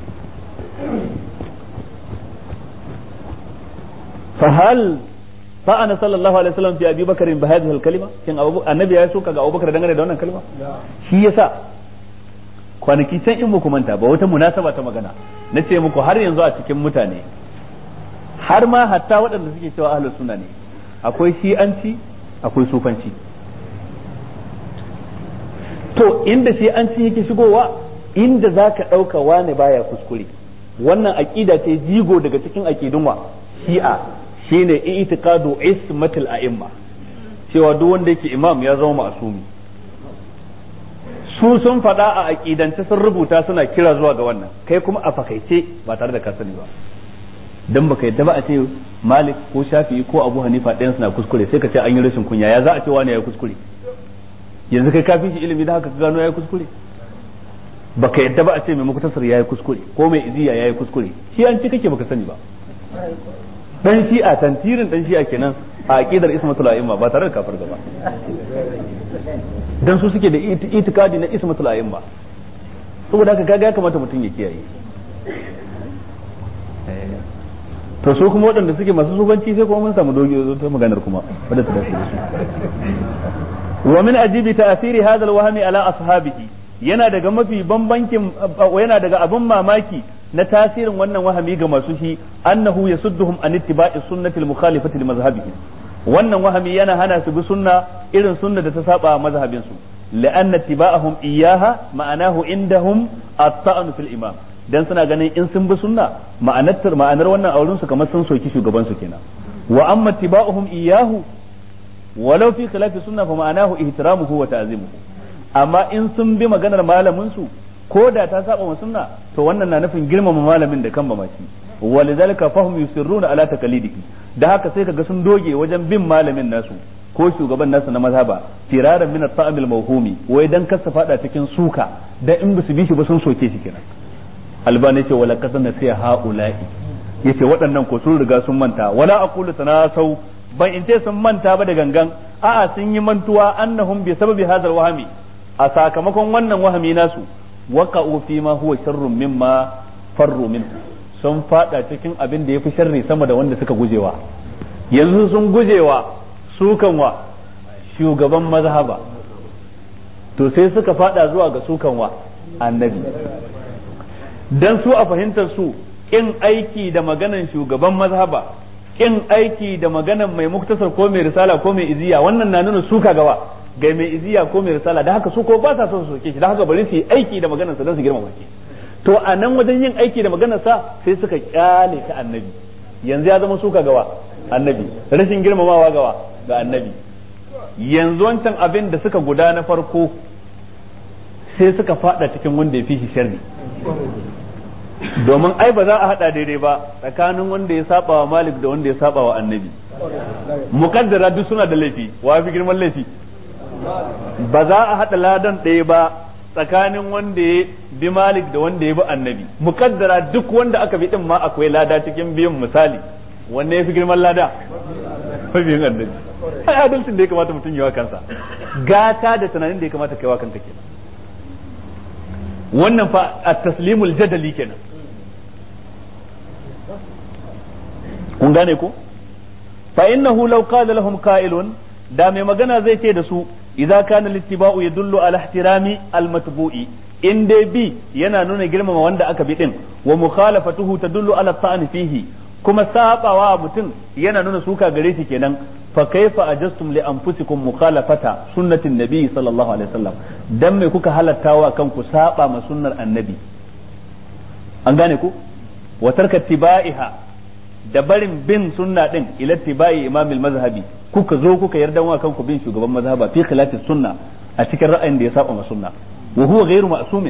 fa hal fa'ana sallallahu alaihi wasallam fi abi bakarin bi hadhihi al-kalima kin annabi ya suka ga abubakar dangane da wannan kalma shi yasa kwanaki can in muku manta ba wata munasaba ta magana na ce muku har yanzu a cikin mutane har ma hatta waɗanda suke cewa ahlus sunna ne akwai shi'anci akwai sufanci to inda shi'anci yake shigowa inda zaka ɗauka wane baya kuskure wannan aqida ce jigo daga cikin aqidun wa shi'a shine i'tiqadu ismatil a'imma cewa duk wanda yake imam ya zama ma'sumi su sun faɗa a aƙidance sun rubuta suna kira zuwa ga wannan kai kuma a fakaice ba tare da ka sani ba dan baka yadda ba a ce malik ko shafi'i ko abu hanifa ɗayan suna kuskure sai ka ce an yi rashin kunya ya za a ce wani ya kuskure yanzu kai kafin shi ilimi da haka ka gano ya kuskure baka yadda ba a ce mai mukutasar ya yi kuskure ko mai iziya ya yi kuskure shi an ci kake baka sani ba dan shi'a tantirin dan shi'a kenan a aqidar ismatul a'imma ba tare da kafir gaba dan su suke da itikadi na ismatul a'imma saboda haka kaga ya kamata mutum ya kiyaye to su kuma waɗanda suke masu sufanci sai kuma mun samu dogi ta maganar kuma wadda ta dace da su wa min ajibi ta'thiri hadha al-wahmi ala ashabihi yana daga mafi bambankin yana daga abin mamaki na tasirin wannan wahami ga masu shi annahu yasudduhum an ittiba'i sunnati al-mukhalifati li mazhabihi wannan wahami yana hana su bi sunna irin sunna da ta saba mazhabin su la'anna ittiba'ahum iyyaha ma'anahu indahum at-ta'n fil imam dan suna ganin in sun bi sunna ma'anar ma'anar wannan auren su kamar sun soki shugaban su kenan wa amma ittiba'uhum iyyahu walau fi khilafi sunna fa ma'anahu ihtiramuhu wa ta'zimuhu amma in sun bi maganar malamin su ko da ta saba wa sunna to wannan na nufin girmama malamin da kan mamaci walidhalika fahum yusirruna ala taqlidihi da haka sai kaga sun doge wajen bin malamin nasu ko shugaban nasu na mazhaba firaran min at-ta'am al-mawhumi wai dan kasa fada cikin suka dan in bisu bi shi ba sun soke shi kenan albani ce wala qad nasiya haula'i yace waɗannan ko sun riga sun manta wala aqulu tanasau ban in ce sun manta ba da gangan a'a sun yi mantuwa annahum bi sababi hadha wahami a sakamakon wannan wahami nasu waqa'u fi ma huwa sharrun mimma farru minhu sun fada cikin abin da yafi sharri sama da wanda suka gujewa yanzu sun gujewa sukan wa shugaban mazhaba to sai suka fada zuwa ga sukan wa annabi dan su a fahimtar su kin aiki da maganan shugaban mazhaba kin aiki da maganan mai muktasar ko mai risala ko mai iziya wannan na nuna suka gawa ga mai iziya ko mai risala da haka su ko ba sa son su soke shi da haka bari su yi aiki da maganar sa don su girmama shi to a nan wajen yin aiki da maganar sa sai suka kyale ta annabi yanzu ya zama suka gawa annabi rashin girmamawa gawa ga annabi yanzu wancan abin da suka guda na farko sai suka fada cikin wanda ya fi shi sharri domin ai ba za a hada daidai ba tsakanin wanda ya saba wa malik da wanda ya saba wa annabi mukaddara duk suna da laifi wa fi girman laifi ba za a hada ladan ɗaya ba tsakanin wanda ya bi malik da wanda ya bi annabi mukaddara duk wanda aka bi din ma akwai lada cikin biyun misali wanne ya fi girman lada mabiyin annabi ai adalcin da ya kamata mutum yawa kansa gata da tunanin da ya kamata kaiwa kanka kenan wannan fa at-taslimul jadali kenan kun gane ko fa innahu law qala lahum qa'ilun da mai magana zai ce da su idza kana littiba'u yadullu ala ihtirami al-matbu'i in dai bi yana nuna girmama wanda aka bi din wa mukhalafatuhu tadullu ala ta'ani fihi kuma sabawa mutum yana nuna suka gare shi kenan fa kaifa ajastum li anfusikum mukhalafata sunnatin nabi sallallahu alaihi wasallam dan me kuka halattawa kanku saba ma sunnar annabi an gane ku wa tarka tibaiha da barin bin sunna din ila tibai imamil mazhabi kuka zo kuka yarda wa kanku bin shugaban mazhaba fi khilafi sunna a cikin ra'ayin da ya saba ma sunna wa huwa ghairu ma'sumin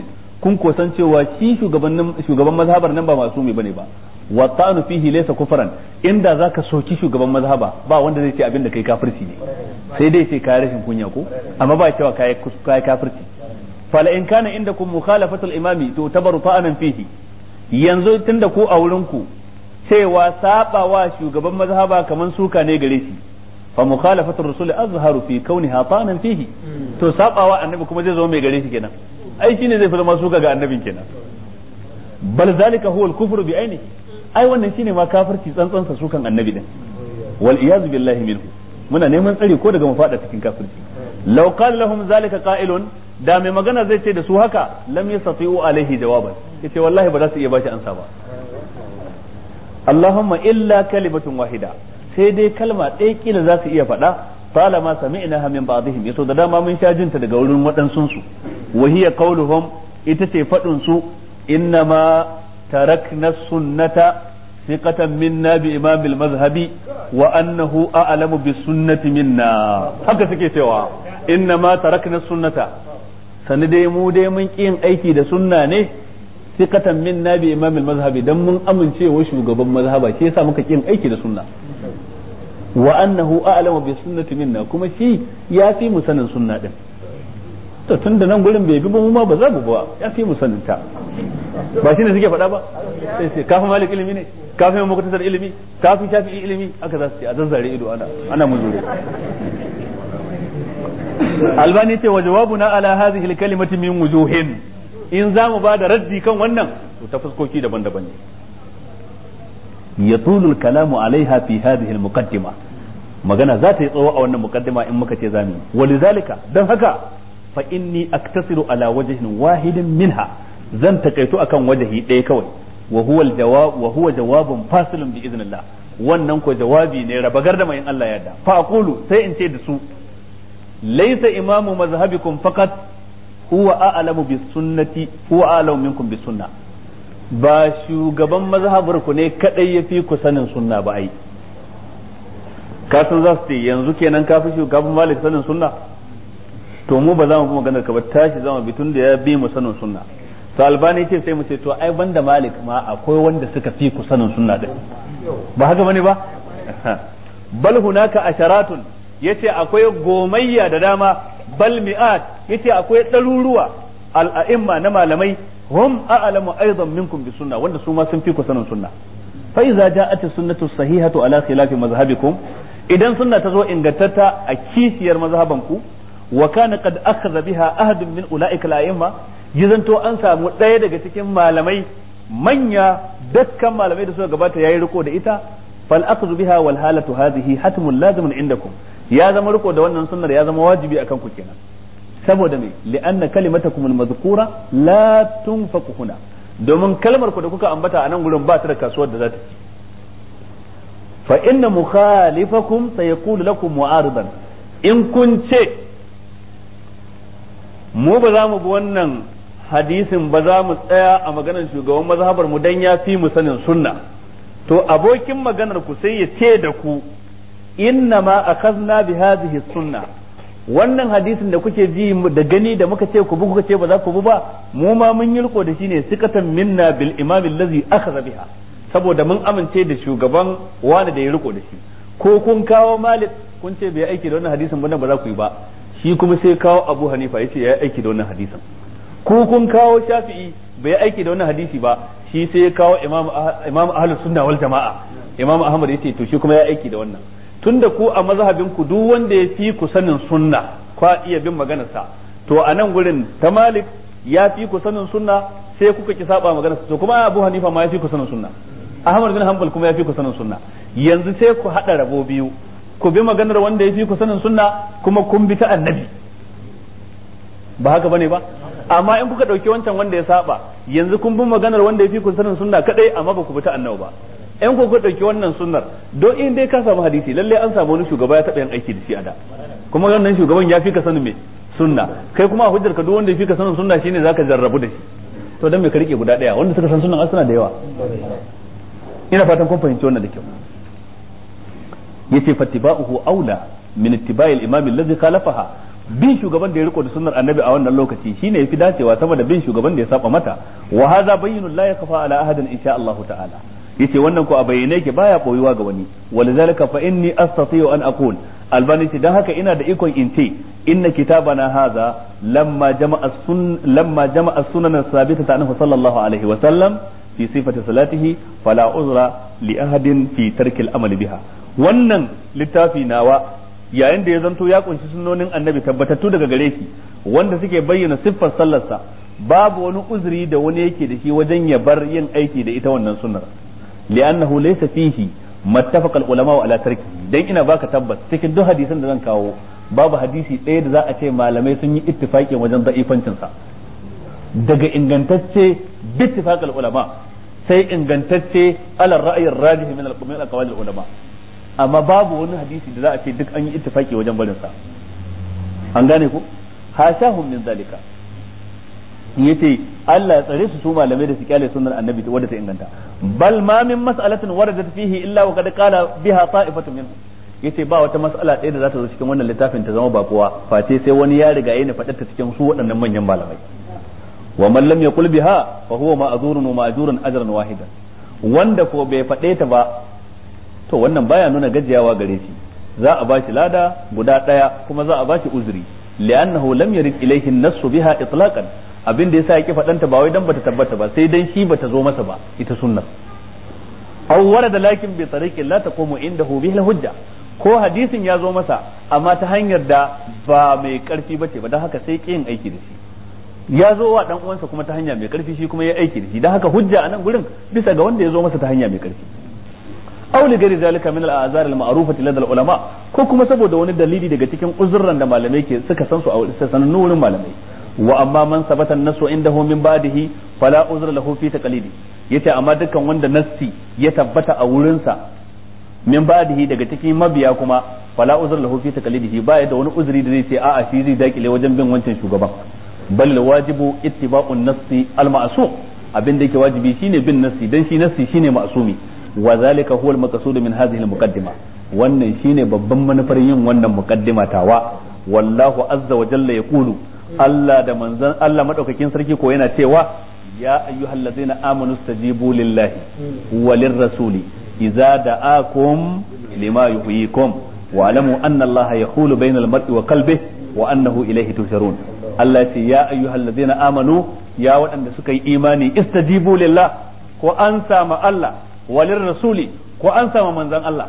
kun kosan cewa shi shugaban shugaban mazhabar nan ba masumi bane ba wa ta'anu fihi laysa kufran inda zaka soki shugaban mazhaba ba wanda zai ce abin da kai kafirci ne sai dai ce kai rashin kunya ko amma ba cewa kai kai kafirci fala in kana indakum mukhalafatul imami to tabaru ta'anan fihi yanzu tunda ku a wurin ku cewa sabawa shugaban mazhaba kaman suka ne gare shi fa mukhalafatur rasul azharu fi kauniha ta'anan fihi to sabawa annabi kuma zai zo mai gare shi kenan ai shine zai fi zama suka ga annabin kenan bal zalika huwa al-kufru bi ainihi ai wannan shine ma kafirci tsantsan sa sukan annabi din wal iyaz billahi minhu muna neman tsari ko daga mu fada cikin kafirci law qala lahum zalika qa'ilun da mai magana zai ce da su haka lam yastati'u alaihi jawaban yace wallahi ba za su iya bashi ansa ba Allahumma illa kalimatun wahida sai dai kalma ɗaya kila za su iya faɗa طالما سمعناها من بعضهم yaso da dama mun sha jinta daga wurin waɗansun su wa hiya qauluhum ita ce faɗin su innama tarakna sunnata thiqatan minna bi imam al-mazhabi wa annahu a'lamu bis sunnati minna haka suke cewa innama tarakna sunnata sani dai mu dai mun yin aiki da sunna ne thiqatan minna bi imam al-mazhabi dan mun amince wa shugaban mazhaba shi yasa muka kin aiki da sunna wa annahu a'lamu bi sunnati minna kuma shi ya fi mu sanin sunna din to tun da nan gurin bai bi ba mu ma ba za mu ba ya fi mu sanin ta ba shine suke faɗa ba sai sai kafin malik ilimi ne kafin muktasar ilimi kafin shafi'i ilimi aka za su ce a zazzare ido ana ana muzure albani ce wa jawabuna ala hadhihi al-kalimati min wujuhin in za mu ba da raddi kan wannan to ta fuskoki daban-daban ne يطول الكلام عليها في هذه المقدمة magana za ta yi tsawo a wannan mukaddima in muka ce zamu walizalika dan haka fa inni aktasiru ala wajhin wahidin minha zan takaitu akan wajahi ɗaya kawai wa huwa aljawab wa huwa jawabun fasilun bi idnillah wannan ko jawabi ne raba gardama in Allah ya yarda fa aqulu sai in ce da su laysa imamu mazhabikum faqat huwa a'lamu bis sunnati huwa a'lamu minkum bis sunnah ba shugaban mazhabar ku ne kadai ya fi ku sanin sunna ba ai ka san za su ce yanzu kenan ka fi shugaban malik sanin sunna to mu ba za mu magana ka ba tashi zama bitun da ya bi mu sanin sunna to albani ce sai mu ce to ai banda malik ma akwai wanda suka fi ku sanin sunna din ba haka bane ba bal hunaka asharatun yace akwai gomayya da dama bal mi'at yace akwai ɗaruruwa al'a'imma na malamai hum a'lamu aidan minkum bi sunna wanda su ma sun fi ku sanin sunna fa idza ja'at as-sunnatu sahihatu ala khilafi mazhabikum idan sunna ta zo ingantatta a kishiyar mazhaban ku wa kana qad akhadha biha ahadun min ulaika al-a'imma yizanto an samu ɗaya daga cikin malamai manya dukkan malamai da suka gabata yayi riko da ita fal akhdhu biha wal halatu hadhihi hatmun lazimun indakum ya zama riko da wannan sunnar ya zama wajibi akan ku kenan saboda me li'anna kalimatakum al-madhkura la tunfaqu huna domin kalmar ku da kuka ambata a nan gurin ba ta da kasuwar da za ta ci fa inna mukhalifakum sayaqulu lakum mu'aridan in kun ce mu ba za mu bi wannan hadisin ba za mu tsaya a maganar shugaban mazhabar mu dan ya fi mu sanin sunna to abokin maganar ku sai ya ce da ku inna ma akhadna bi hadhihi sunna wannan hadisin da kuke ji da gani da muka ce ku bi kuka ce ba za ku bi ba mu ma mun yi riko da shi ne sikatan minna bil imam allazi akhadha biha saboda mun amince da shugaban wani da ya riko da shi ko kun kawo malik kun ce bai aiki da wannan hadisin ba ba za ku yi ba shi kuma sai kawo abu hanifa yace ya aiki da wannan hadisin ko kun kawo shafi'i bai aiki da wannan hadisi ba shi sai ya kawo imam imam ahlus sunna wal jamaa imam ahmad yace to shi kuma ya aiki da wannan tunda ku a mazhabin ku duk wanda ya fi ku sanin sunna kwa iya bin maganarsa to a nan gurin ta malik ya fi ku sanin sunna sai kuka ki saba maganarsa to kuma abu hanifa ma ya fi ku sanin sunna ahmad bin hanbal kuma ya fi ku sanin sunna yanzu sai ku hada rabo biyu ku bi maganar wanda ya fi ku sanin sunna kuma kun bi ta annabi ba haka bane ba amma in kuka dauki wancan wanda ya saba yanzu kun bi maganar wanda ya fi ku sanin sunna kadai amma ba ku bi ta annabi ba in ku ɗauki wannan sunnar don in dai ka samu hadisi lalle an samu wani shugaba ya taɓa yin aiki da shi a da kuma wannan shugaban ya fi ka sanin me sunna kai kuma a hujjar ka duk wanda ya fi ka sanin sunna shine zaka jarrabu da shi to dan me ka rike guda daya wanda suka san sunnan suna da yawa ina fatan kun fahimci wannan da kyau yace fattiba'uhu aula min ittiba'il imam alladhi khalafaha bin shugaban da ya riko da sunnar annabi a wannan lokaci shine yafi dacewa sama da bin shugaban da ya saba mata wa hadha bayyinun la yakfa ala ahadin insha Allah ta'ala yace wannan ko a bayyane yake baya boyuwa ga wani walzalika fa inni astati'u an aqul albani ce dan haka ina da ikon in ce inna kitabana hadha lamma jama'a sun lamma jama'a sunan sabita anhu sallallahu alaihi wa sallam fi sifati salatihi fala uzra li ahadin fi tarkil amali biha wannan littafi nawa yayin da ya zanto ya kunshi sunnonin annabi tabbatattu daga gare shi wanda suke bayyana siffar sallarsa babu wani uzuri da wani yake da shi wajen ya bar yin aiki da ita wannan sunnar li'annahu laysa fihi mattafaqa al-ulama ala tarki dan ina baka tabbas cikin duk hadisan da zan kawo babu hadisi ɗaya da za a ce malamai sun yi ittifaqi wajen da'ifancin sa daga ingantacce bittifaqal ulama sai ingantacce ala ra'ayi rajih min al-qawmi al-aqwal ulama amma babu wani hadisi da za a ce duk an yi ittifaqi wajen barin sa an gane ko hashahum min zalika yace Allah ya tsare su su malamai da su kyale sunnar annabi wadda ta inganta bal ma min mas'alatin waradat fihi illa wa qad qala biha ta'ifatun minhum yace ba wata mas'ala ɗaya da za ta zo cikin wannan littafin ta zama bakuwa face sai wani ya riga yana faɗar ta cikin su waɗannan manyan malamai wa man lam yaqul biha fa huwa ma'zurun wa ma'jurun ajran wahidan wanda ko bai faɗe ta ba to wannan baya nuna gajiyawa gare shi za a bashi lada guda ɗaya kuma za a bashi uzuri li'annahu lam yarid ilayhi an-nassu biha itlaqan abin da yasa yake faɗanta ba wai dan bata tabbata ba sai dan shi bata zo masa ba ita sunnar aw warada lakin bi tariqin la taqumu indahu bihi hujja ko hadisin ya zo masa amma ta hanyar da ba mai karfi bace ba dan haka sai kin aiki da shi ya zo wa dan uwansa kuma ta hanya mai karfi shi kuma ya aiki da shi dan haka hujja a nan gurin bisa ga wanda ya zo masa ta hanya mai karfi aw li ghairi zalika min al-azar al-ma'rufati lada al-ulama ko kuma saboda wani dalili daga cikin uzurran da malamai ke suka san su a sanannun wurin malamai wa amma man sabata nasu indahu min ba'dihi fala uzra lahu fi taqlidi yace amma dukkan wanda nassi ya tabbata a wurinsa min ba'dihi daga cikin mabiya kuma fala uzra lahu fi taqlidihi ba ya da wani uzuri da zai ce a'a shi zai dakile wajen bin wancan shugaban bal wajibu ittiba'un nassi al ma'sum abin da yake wajibi shine bin nassi dan shi nassi shine ma'sumi wa zalika huwa al maqsud min hadhihi al muqaddima wannan shine babban manufar yin wannan muqaddima tawa wallahu azza wa jalla yaqulu Allah da manzon Allah madaukakin sarki ko yana cewa ya ayyuhallazina amanu stajibu lillahi walir rasuli idza da'akum lima yuhyikum wa alamu anna Allah yahulu bainal mar'i wa qalbihi wa annahu ilayhi tusharun Allah ce ya ayyuhallazina amanu ya waɗanda suka yi imani istajibu lillah ko an sama Allah walir rasuli ko an sama manzon Allah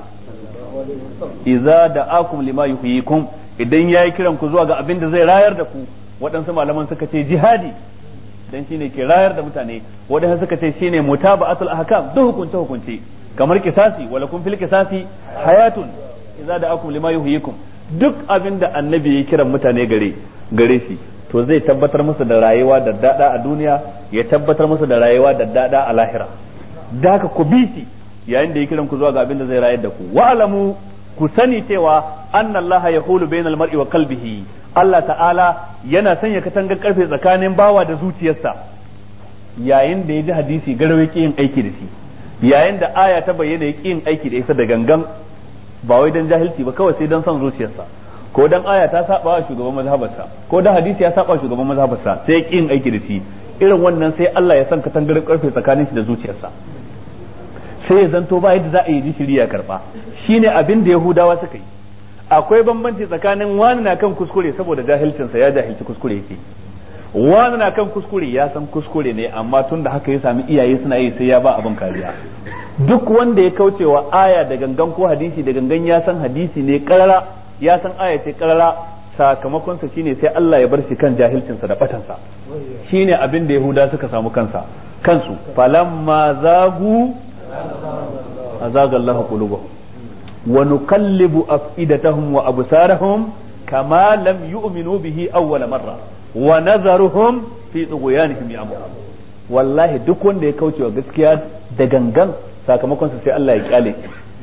idza da'akum lima yuhyikum idan yayi kiran ku zuwa ga abin da zai rayar da ku waɗansu malaman suka ce jihadi dan shine ke rayar da mutane waɗansu suka ce shine mutaba'atul ahkam duk hukunce hukunce kamar kisasi wala kun fil kisasi hayatun idza da'akum lima yuhyikum duk abin da annabi ya kiran mutane gare gare shi to zai tabbatar musu da rayuwa da dada a duniya ya tabbatar musu da rayuwa da dada a lahira da haka ku bi shi yayin da ya kiran ku zuwa ga abin da zai rayar da ku wa'lamu ku sani cewa anna allaha yahulu bainal mar'i wa qalbihi Allah ta'ala yana sanya katangar karfe tsakanin bawa da zuciyarsa yayin da ya ji hadisi garwe ki yin aiki da shi yayin da aya ta bayyana ya ki yin aiki da ita da gangan ba wai dan jahilci ba kawai sai dan son zuciyarsa ko dan aya ta saba wa shugaban mazhabarsa ko dan hadisi ya saba shugaban mazhabarsa sai ya ki yin aiki da shi irin wannan sai Allah ya san katangar karfe tsakanin shi da zuciyarsa sai ya zanto ba yadda za a yi ji shiriya karba shine abin da Yahudawa suka yi akwai bambanci tsakanin wani na kan kuskure saboda jahilcinsa ya jahilci kuskure yake wani na kan kuskure ya san kuskure ne amma tun da haka ya sami iyaye suna yi sai ya ba abin kariya duk wanda ya kaucewa aya da gangan ko hadisi da gangan ya san hadisi ne karara ya san aya ce karara sakamakonsa shine sai Allah ya bar shi kan jahilcinsa da batansa shine abin da Yahuda suka samu kansa kansu falamma zagu azaga Allah qulubahum wa nuqallibu afidatahum wa absarahum kama lam yu'minu bihi awwal marra wa nazaruhum fi tughyanihim ya'mahun wallahi duk wanda ya kauce wa gaskiya da gangan sakamakon sa sai Allah ya kyale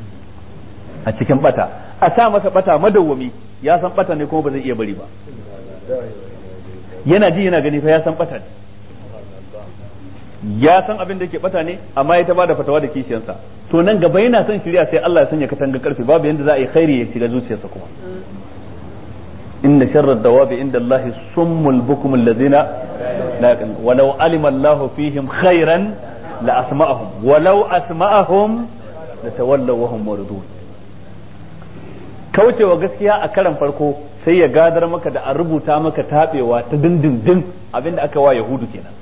a cikin bata a sa masa bata madawwami ya san bata ne kuma ba zai iya bari ba yana ji yana gani fa ya san bata ne ya san abin da yake bata ne amma ya ta bada fatawa da kishiyansa to nan gaba yana son shirya sai Allah ya sanya katanga karfe babu yanda za a yi khairi ya shiga zuciyarsa kuma inna sharra dawabi inda Allah summul bukum alladhina la yaqilun walau alima Allah fihim khairan la asma'ahum walau asma'ahum latawallaw wa hum muridun kaucewa gaskiya a karan farko sai ya gadar maka da a rubuta maka tabewa ta dindindin abinda aka wa yahudu kenan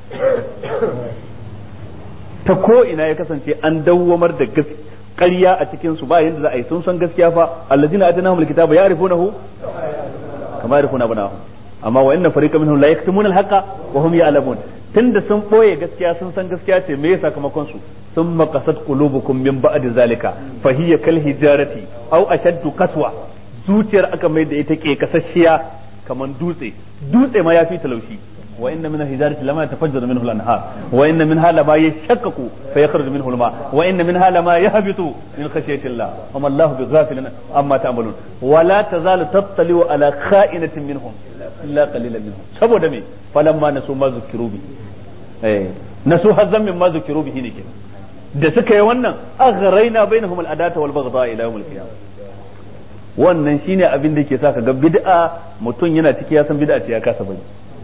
ta ko ina ya kasance an dawwamar da ƙarya a cikin su ba yanda za a yi sun san gaskiya fa allazina atanahumul kitaba ya'rifunahu kama ya'rifuna abnahum amma wa inna fariqan minhum la yaktumuna al-haqa wa hum ya'lamun tunda sun boye gaskiya sun san gaskiya ce me sakamakon su thumma qasat qulubukum min ba'di zalika fa hiya kal hijarati aw ashaddu qaswa zuciyar aka mai da ita ke kasasshiya kaman dutse dutse ma yafi talaushi wa inna min al-hijarati lama yatafajjaru minhu al-anhar wa inna minha lama yashaqqaqu fa yakhruju minhu al-ma wa inna minha lama yahbitu min khashyati Allah wa ma Allahu bighafilin amma ta'malun wa la tazalu tattali'u ala kha'inatin minhum illa qalilan minhum saboda me falamma nasu ma zukiru bi eh nasu hazzan min ma zukiru bihi ne kenan da suka yi wannan aghraina bainahum al-adata wal baghdha ila yawm al-qiyamah wannan shine abin da yake sa ka ga bid'a mutum yana ciki ya san bid'a ce ya kasa bari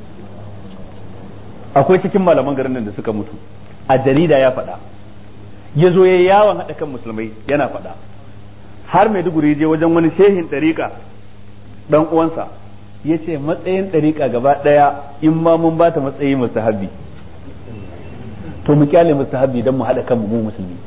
akwai cikin malaman garin nan da suka mutu a jarida ya faɗa ya zo ya yawon haɗa kan musulmai yana faɗa har maiduguri je wajen wani shehin ɗariƙa ɗan uwansa ya ce matsayin ɗariƙa gaba ɗaya in ma mun ba ta matsayi mustahabbi to mu kyale mustahabbi don mu haɗa kan mu musulmi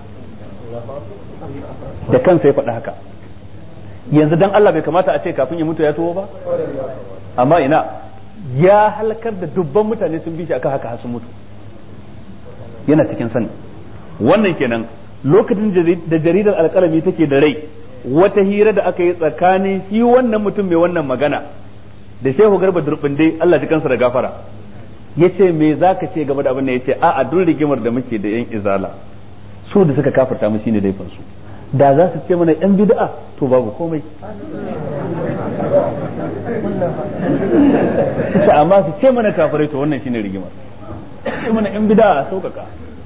da kansa ya faɗa haka yanzu dan Allah bai kamata a ce kafin ya mutu ya tuwo ba amma ina ya halakar da dubban mutane sun bi shi akan haka sun mutu yana cikin sani wannan kenan lokacin da jaridar alkalami take da rai wata hira da aka yi tsakanin shi wannan mutum mai wannan magana da shehu garba durbinde Allah ji kansa da gafara yace me zaka ce game da abin da yace a a duk rigimar da muke da yan izala su da suka kafirta mu shine laifin su da za su ce mana yan bid'a to babu komai ce amma su ce mana kafirai to wannan shine rigimar ce mana yan bid'a a sauƙaƙa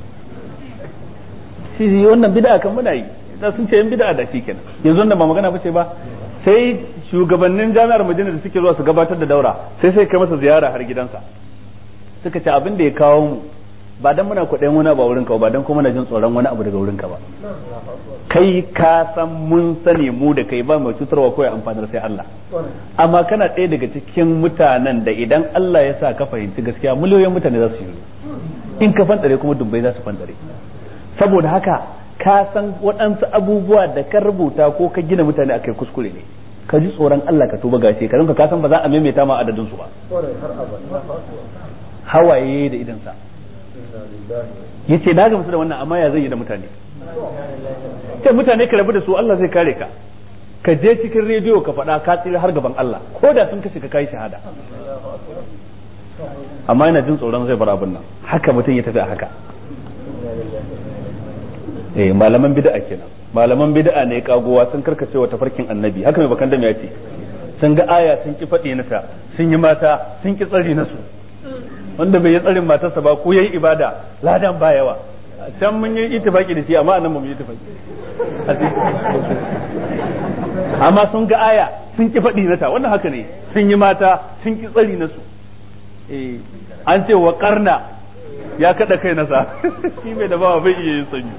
shi wannan bid'a kan muna yi da sun ce yan bid'a da shi kenan yanzu da ba magana bace ba sai shugabannin jami'ar Madina da suke zuwa su gabatar da daura sai sai kai masa ziyara har gidansa suka ce abin da ya kawo mu ba dan muna kuɗin wani ba wurin ka ba dan kuma na jin tsoron wani abu daga wurin ka ba kai ka san mun sani mu da kai ba mai cutarwa ko ya amfanar sai Allah amma kana ɗaya daga cikin mutanen da idan Allah ya sa ka fahimci gaskiya miliyoyin mutane za su yi in ka fantare kuma dubbai za su fantare saboda haka ka san waɗansu abubuwa da ka rubuta ko ka gina mutane akai kuskure ne ka ji tsoron Allah ka tuba gashi ka ka san ba za a maimaita ma adadin su ba hawaye da idansa yace na gamsu da wannan amma ya zai yi da mutane sai mutane ka rabu da su Allah zai kare ka ka je cikin rediyo ka faɗa ka tsira har gaban Allah ko da sun kashe ka kai shahada amma yana jin tsoron zai bar abin nan haka mutum ya tafi a haka eh malaman bid'a kenan malaman bid'a ne kagowa sun karkace wa tafarkin annabi haka mai bakan da ya ce sun ga aya sun ki faɗi nasa sun yi mata sun ki tsari nasu wanda bai yi tsarin matarsa ba ko yayi ibada ladan ba yawa can mun yi itifaki da shi amma anan ba mu yi itifaki amma sun ga aya sun ki faɗi nata wannan haka ne sun yi mata sun ki tsari nasu eh an ce wa karna ya kada kai nasa shi mai da bawa bai iya yin sanyi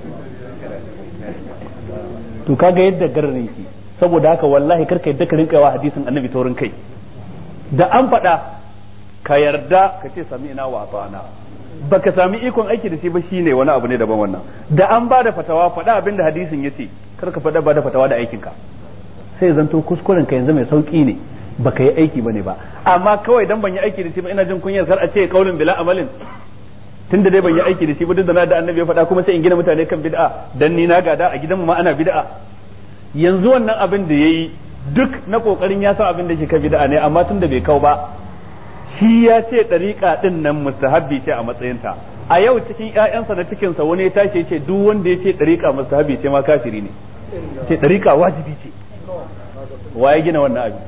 to kaga yadda garin yake saboda haka wallahi karka yadda ka rinka yawa hadisin annabi taurin kai da an faɗa ka yarda ka ce sami ina wa ata'ana baka sami ikon aiki da shi ba shine wani abu ne daban wannan da an ba da fatawa faɗa abin da hadisin yace kar ka faɗa ba da fatawa da aikinka sai zanto kuskuren ka yanzu mai sauki ne baka yi aiki bane ba amma kawai dan ban yi aiki da shi ba ina jin kunyar kar a ce kaulin bila amalin tunda dai ban yi aiki da shi ba duk da na da annabi ya faɗa kuma sai in gina mutane kan bid'a dan ni na gada a gidanmu ma ana bid'a yanzu wannan abin da yayi duk na kokarin ya san abin da ke kan bid'a ne amma tunda bai kau ba shi ya ce ɗariƙa ɗin nan mustahabbi ce a matsayinta a yau cikin ƴaƴansa da cikinsa wani ya tashi ya ce duk wanda ya ce ɗariƙa mustahabbi ce ma kafiri ne ce ɗariƙa wajibi ce wa ya gina wannan abin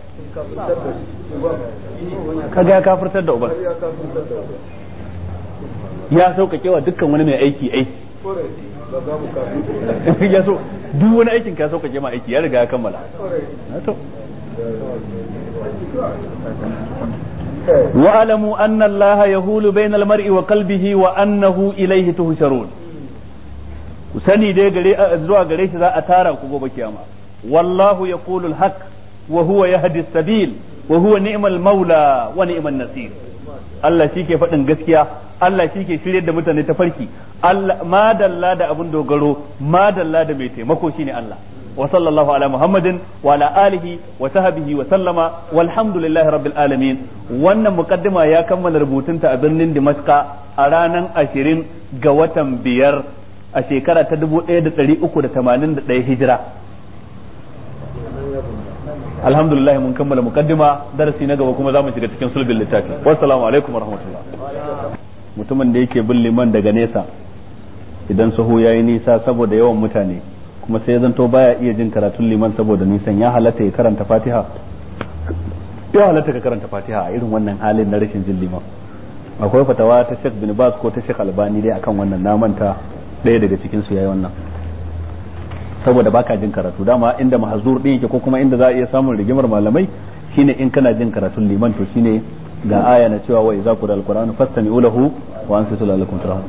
kaga ya kafirtar da uban ya sauƙaƙe wa dukkan wani mai aiki aiki ya so duk wani aikin ka sauƙaƙe ma aiki ya riga ya kammala واعلموا أن الله يهول بين المرء وقلبه وأنه إليه تهشرون sani dai gare zuwa gare shi za a tara ku gobe kiyama wallahu yaqulu al-haq wa huwa yahdi as-sabil wa huwa ni'mal maula wa ni'man nasir Allah shi ke faɗin gaskiya Allah shi ke shiryar da mutane ta farki Allah madalla da abin dogaro madalla da mai taimako shine Allah wa sallallahu ala muhammadin wa ala alihi wa sahbihi wa sallama walhamdulillahi rabbil alamin wannan muqaddima ya kammala rubutunta a birnin Damascus a ranar 20 ga watan biyar a shekara ta 1381 hijira alhamdulillah mun kammala muqaddima darasi na gaba kuma za mu shiga cikin sulbin littafi wassalamu alaikum warahmatullah mutumin da yake bin liman daga nesa idan sahu yayi nisa saboda yawan mutane kuma sai zanto baya iya jin karatun liman saboda nisan ya halatta ya karanta fatiha ya halatta ka karanta fatiha a irin wannan halin na rashin jin liman akwai fatawa ta Sheikh bin Baz ko ta Sheikh Albani dai akan wannan na manta ɗaya daga cikin su yayi wannan saboda baka jin karatu dama inda mahzur din yake ko kuma inda za a iya samun rigimar malamai shine in kana jin karatun liman to shine ga aya na cewa wa idza qura alquran fastami'u lahu wa ansitu lalakum turhamun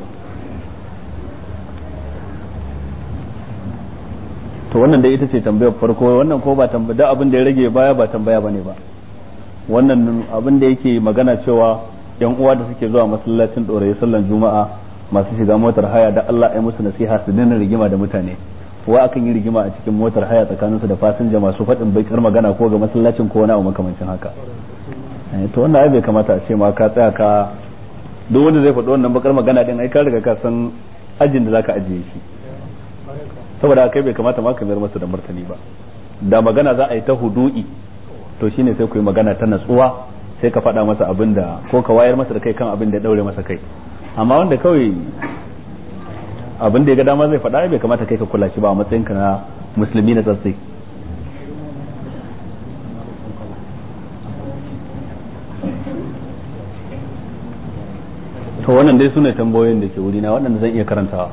to wannan dai ita ce tambayar farko wannan ko ba tambaya abin da ya rage baya ba tambaya bane ba wannan abin da yake magana cewa yan uwa da suke zuwa masallacin ɗoraye sallan juma'a masu shiga motar haya da Allah ya musu nasiha su daina rigima da mutane wa akan yi rigima a cikin motar haya tsakanin su da fasinja masu faɗin baikar magana ko ga masallacin ko wani abu makamancin haka to wannan ai bai kamata a ce ma ka tsaya ka duk wanda zai faɗi wannan bakar magana din ai ka riga ka san ajin da zaka ajiye shi saboda kai bai kamata ma ka mayar masa da martani ba da magana za a yi ta hudu'i to shine sai ku yi magana ta natsuwa sai ka faɗa masa abin da ko ka wayar masa da kai kan abin da ya daure masa kai amma wanda kawai abin da ya ga dama zai faɗa bai kamata kai ka kula shi ba a matsayinka na musulmi na tsatsai to wannan dai sune tambayoyin da ke wurina waɗanda zan iya karantawa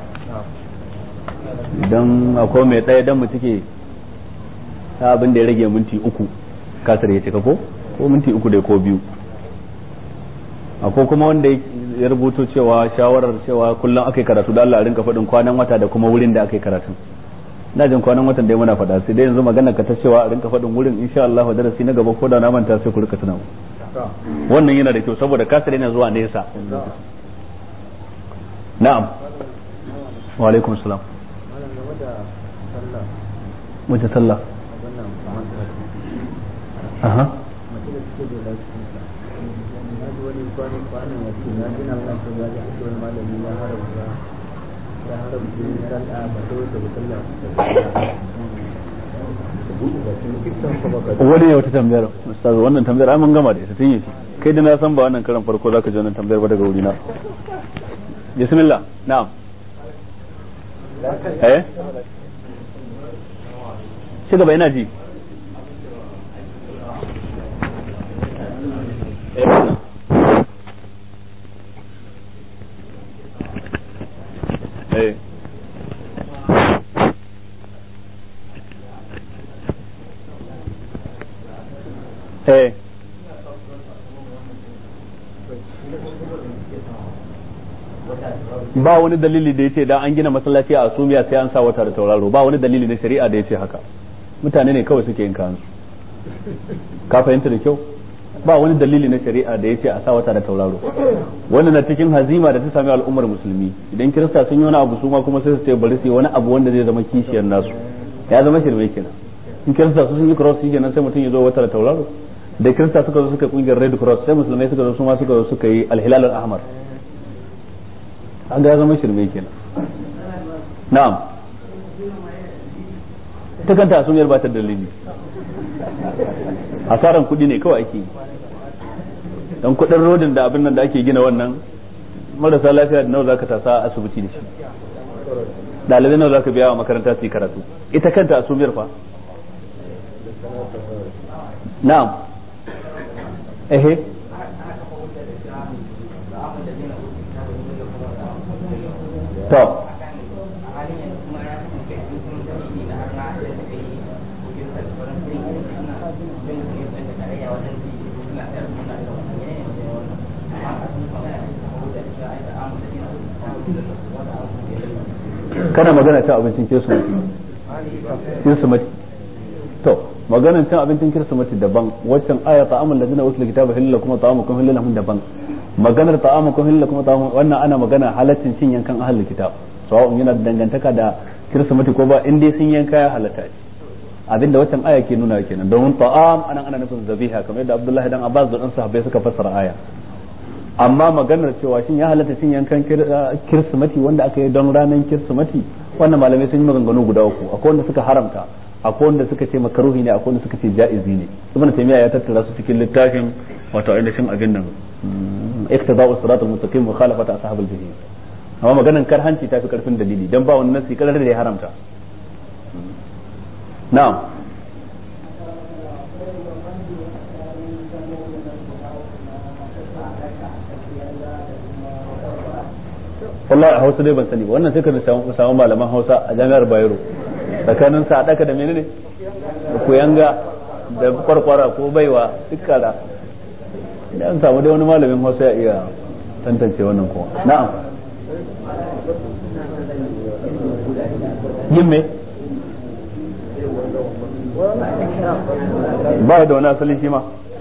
idan akwai mai ɗaya dan mu take ta abin da ya rage minti uku kasar ya cika ko ko minti uku da ko biyu akwai kuma wanda ya rubuto cewa shawarar cewa kullum aka yi karatu da Allah a rinka faɗin kwanan wata da kuma wurin da aka yi karatu na jin kwanan watan dai muna faɗa sai dai yanzu magana ka ta cewa a rinka faɗin wurin insha Allah darasi na gaba ko da na manta sai ku rika tuna wannan yana da kyau saboda kasar yana zuwa nesa na'am wa alaikum salam wace sallah aha wani ne wata tambayar ustaz wannan tambayar ai mun gama da ita tun yi kai da na san ba wannan karan farko zaka ji wannan tambayar ba daga wurina bismillah na'am eh ci gaba ina ji eh eh ba wani dalili da yace dan an gina masallaci a Asumiya sai an sa wata da tauraro ba wani dalili na shari'a da yace haka mutane ne kawai suke yin kansu ka fahimta da kyau ba wani dalili na shari'a da yace a sa wata da tauraro wannan na cikin hazima da ta sami al'ummar musulmi idan kirista sun yi wani abu su ma kuma sai su ce bari su yi wani abu wanda zai zama kishiyar nasu ya zama shirme kenan in kirista su sun yi cross shi kenan sai mutum ya zo wata da tauraro da kirista suka zo suka kungiyar red cross sai musulmai suka zo su ma suka zo suka yi alhilal al-ahmar an ga ya zama shirme kenan na'am ita kanta asumiyar ba ta dalili asaran kuɗi ne kawai ake yi dan kuɗin rodin da abin nan da ake gina wannan marasa lafiya da nawa zaka tasa a asibiti da shi ɗalibai nawa zaka biya wa makaranta su yi karatu ita kanta asumiyar fa na'am ehe to kana magana cin abincin kirsimati kirsimati to maganar cin abincin kirsimati daban waccan aya ta'amul ladina utul kitaba hillal kuma ta'amukum hillal lahum daban maganar ta'amukum hillal kuma ta'amukum wannan ana magana halaccin cin yankan ahlul kitab sawa'un yana da dangantaka da kirsimati ko ba in dai sun yanka ya halatta ce abinda waccan aya ke nuna kenan domin ta'am anan ana nufin zabiha kamar yadda Abdullahi dan Abbas da dan sahabbai suka fassara aya amma maganar cewa shin ya halatta cin yankan kirsimati wanda aka yi don ranar kirsimati wannan malamai sun yi maganganu guda uku akwai wanda suka haramta akwai wanda suka ce makaruhi ne akwai wanda suka ce ja'izi ne ibn taymiya ya tattara su cikin littafin wato ainihin abin nan iktida'us siratal mustaqim mukhalafata ashabil jahim amma maganar karhanci ta fi karfin dalili dan ba wani nasi kalar da ya haramta na'am wallahi a hausa dai ban sani ba wannan sai ka samu malaman hausa a jami'ar bayero tsakanin sa daka da menene da kuyanga da kwarkwara ko baiwa duk kara idan an samu dai wani malamin hausa ya iya tantance wannan kuma na'am yin me ba da wani asali shi ma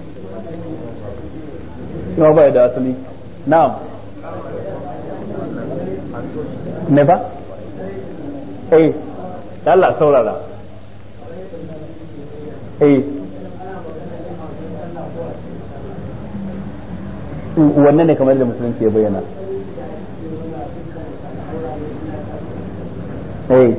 shi ma ba da asali na'am ne ba eh Allah saurara eh wannan ne kamar da musulunci ya bayyana eh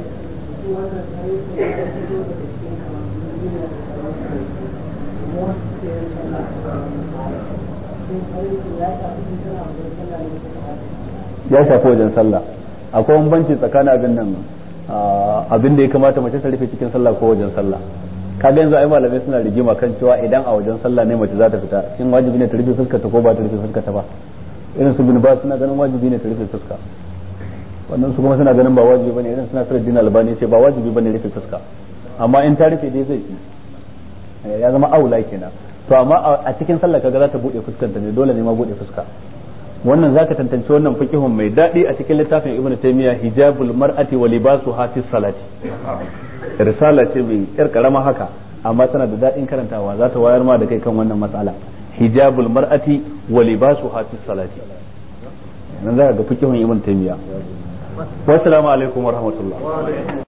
ya shafi wajen sallah akwai bambanci tsakanin abin nan abin da ya kamata mace ta rufe cikin sallah ko wajen sallah kaga yanzu ai malamai suna rigima kan cewa idan a wajen sallah ne mace za ta fita shin wajibi ne ta rufe fuskar ta ko ba ta rufe fuskar ta ba irin su bin ba suna ganin wajibi ne ta rufe fuska wannan su kuma suna ganin ba wajibi bane irin suna sura din albani ce ba wajibi bane rufe fuska amma in ta rufe dai zai yi ya zama aula kenan to amma a cikin sallah kaga za ta bude fuskar ta ne dole ne ma bude fuska wannan zaka tantance wannan fiqhun mai dadi a cikin littafin ibnu taymiya hijabul mar'ati wa libasuha fi salati risala ce mai yar karama haka amma tana da dadin karantawa za ta wayar ma da kai kan wannan matsala hijabul mar'ati wa libasuha fi salati nan zaka ga fiqhun ibnu taymiya wassalamu alaikum wa rahmatullah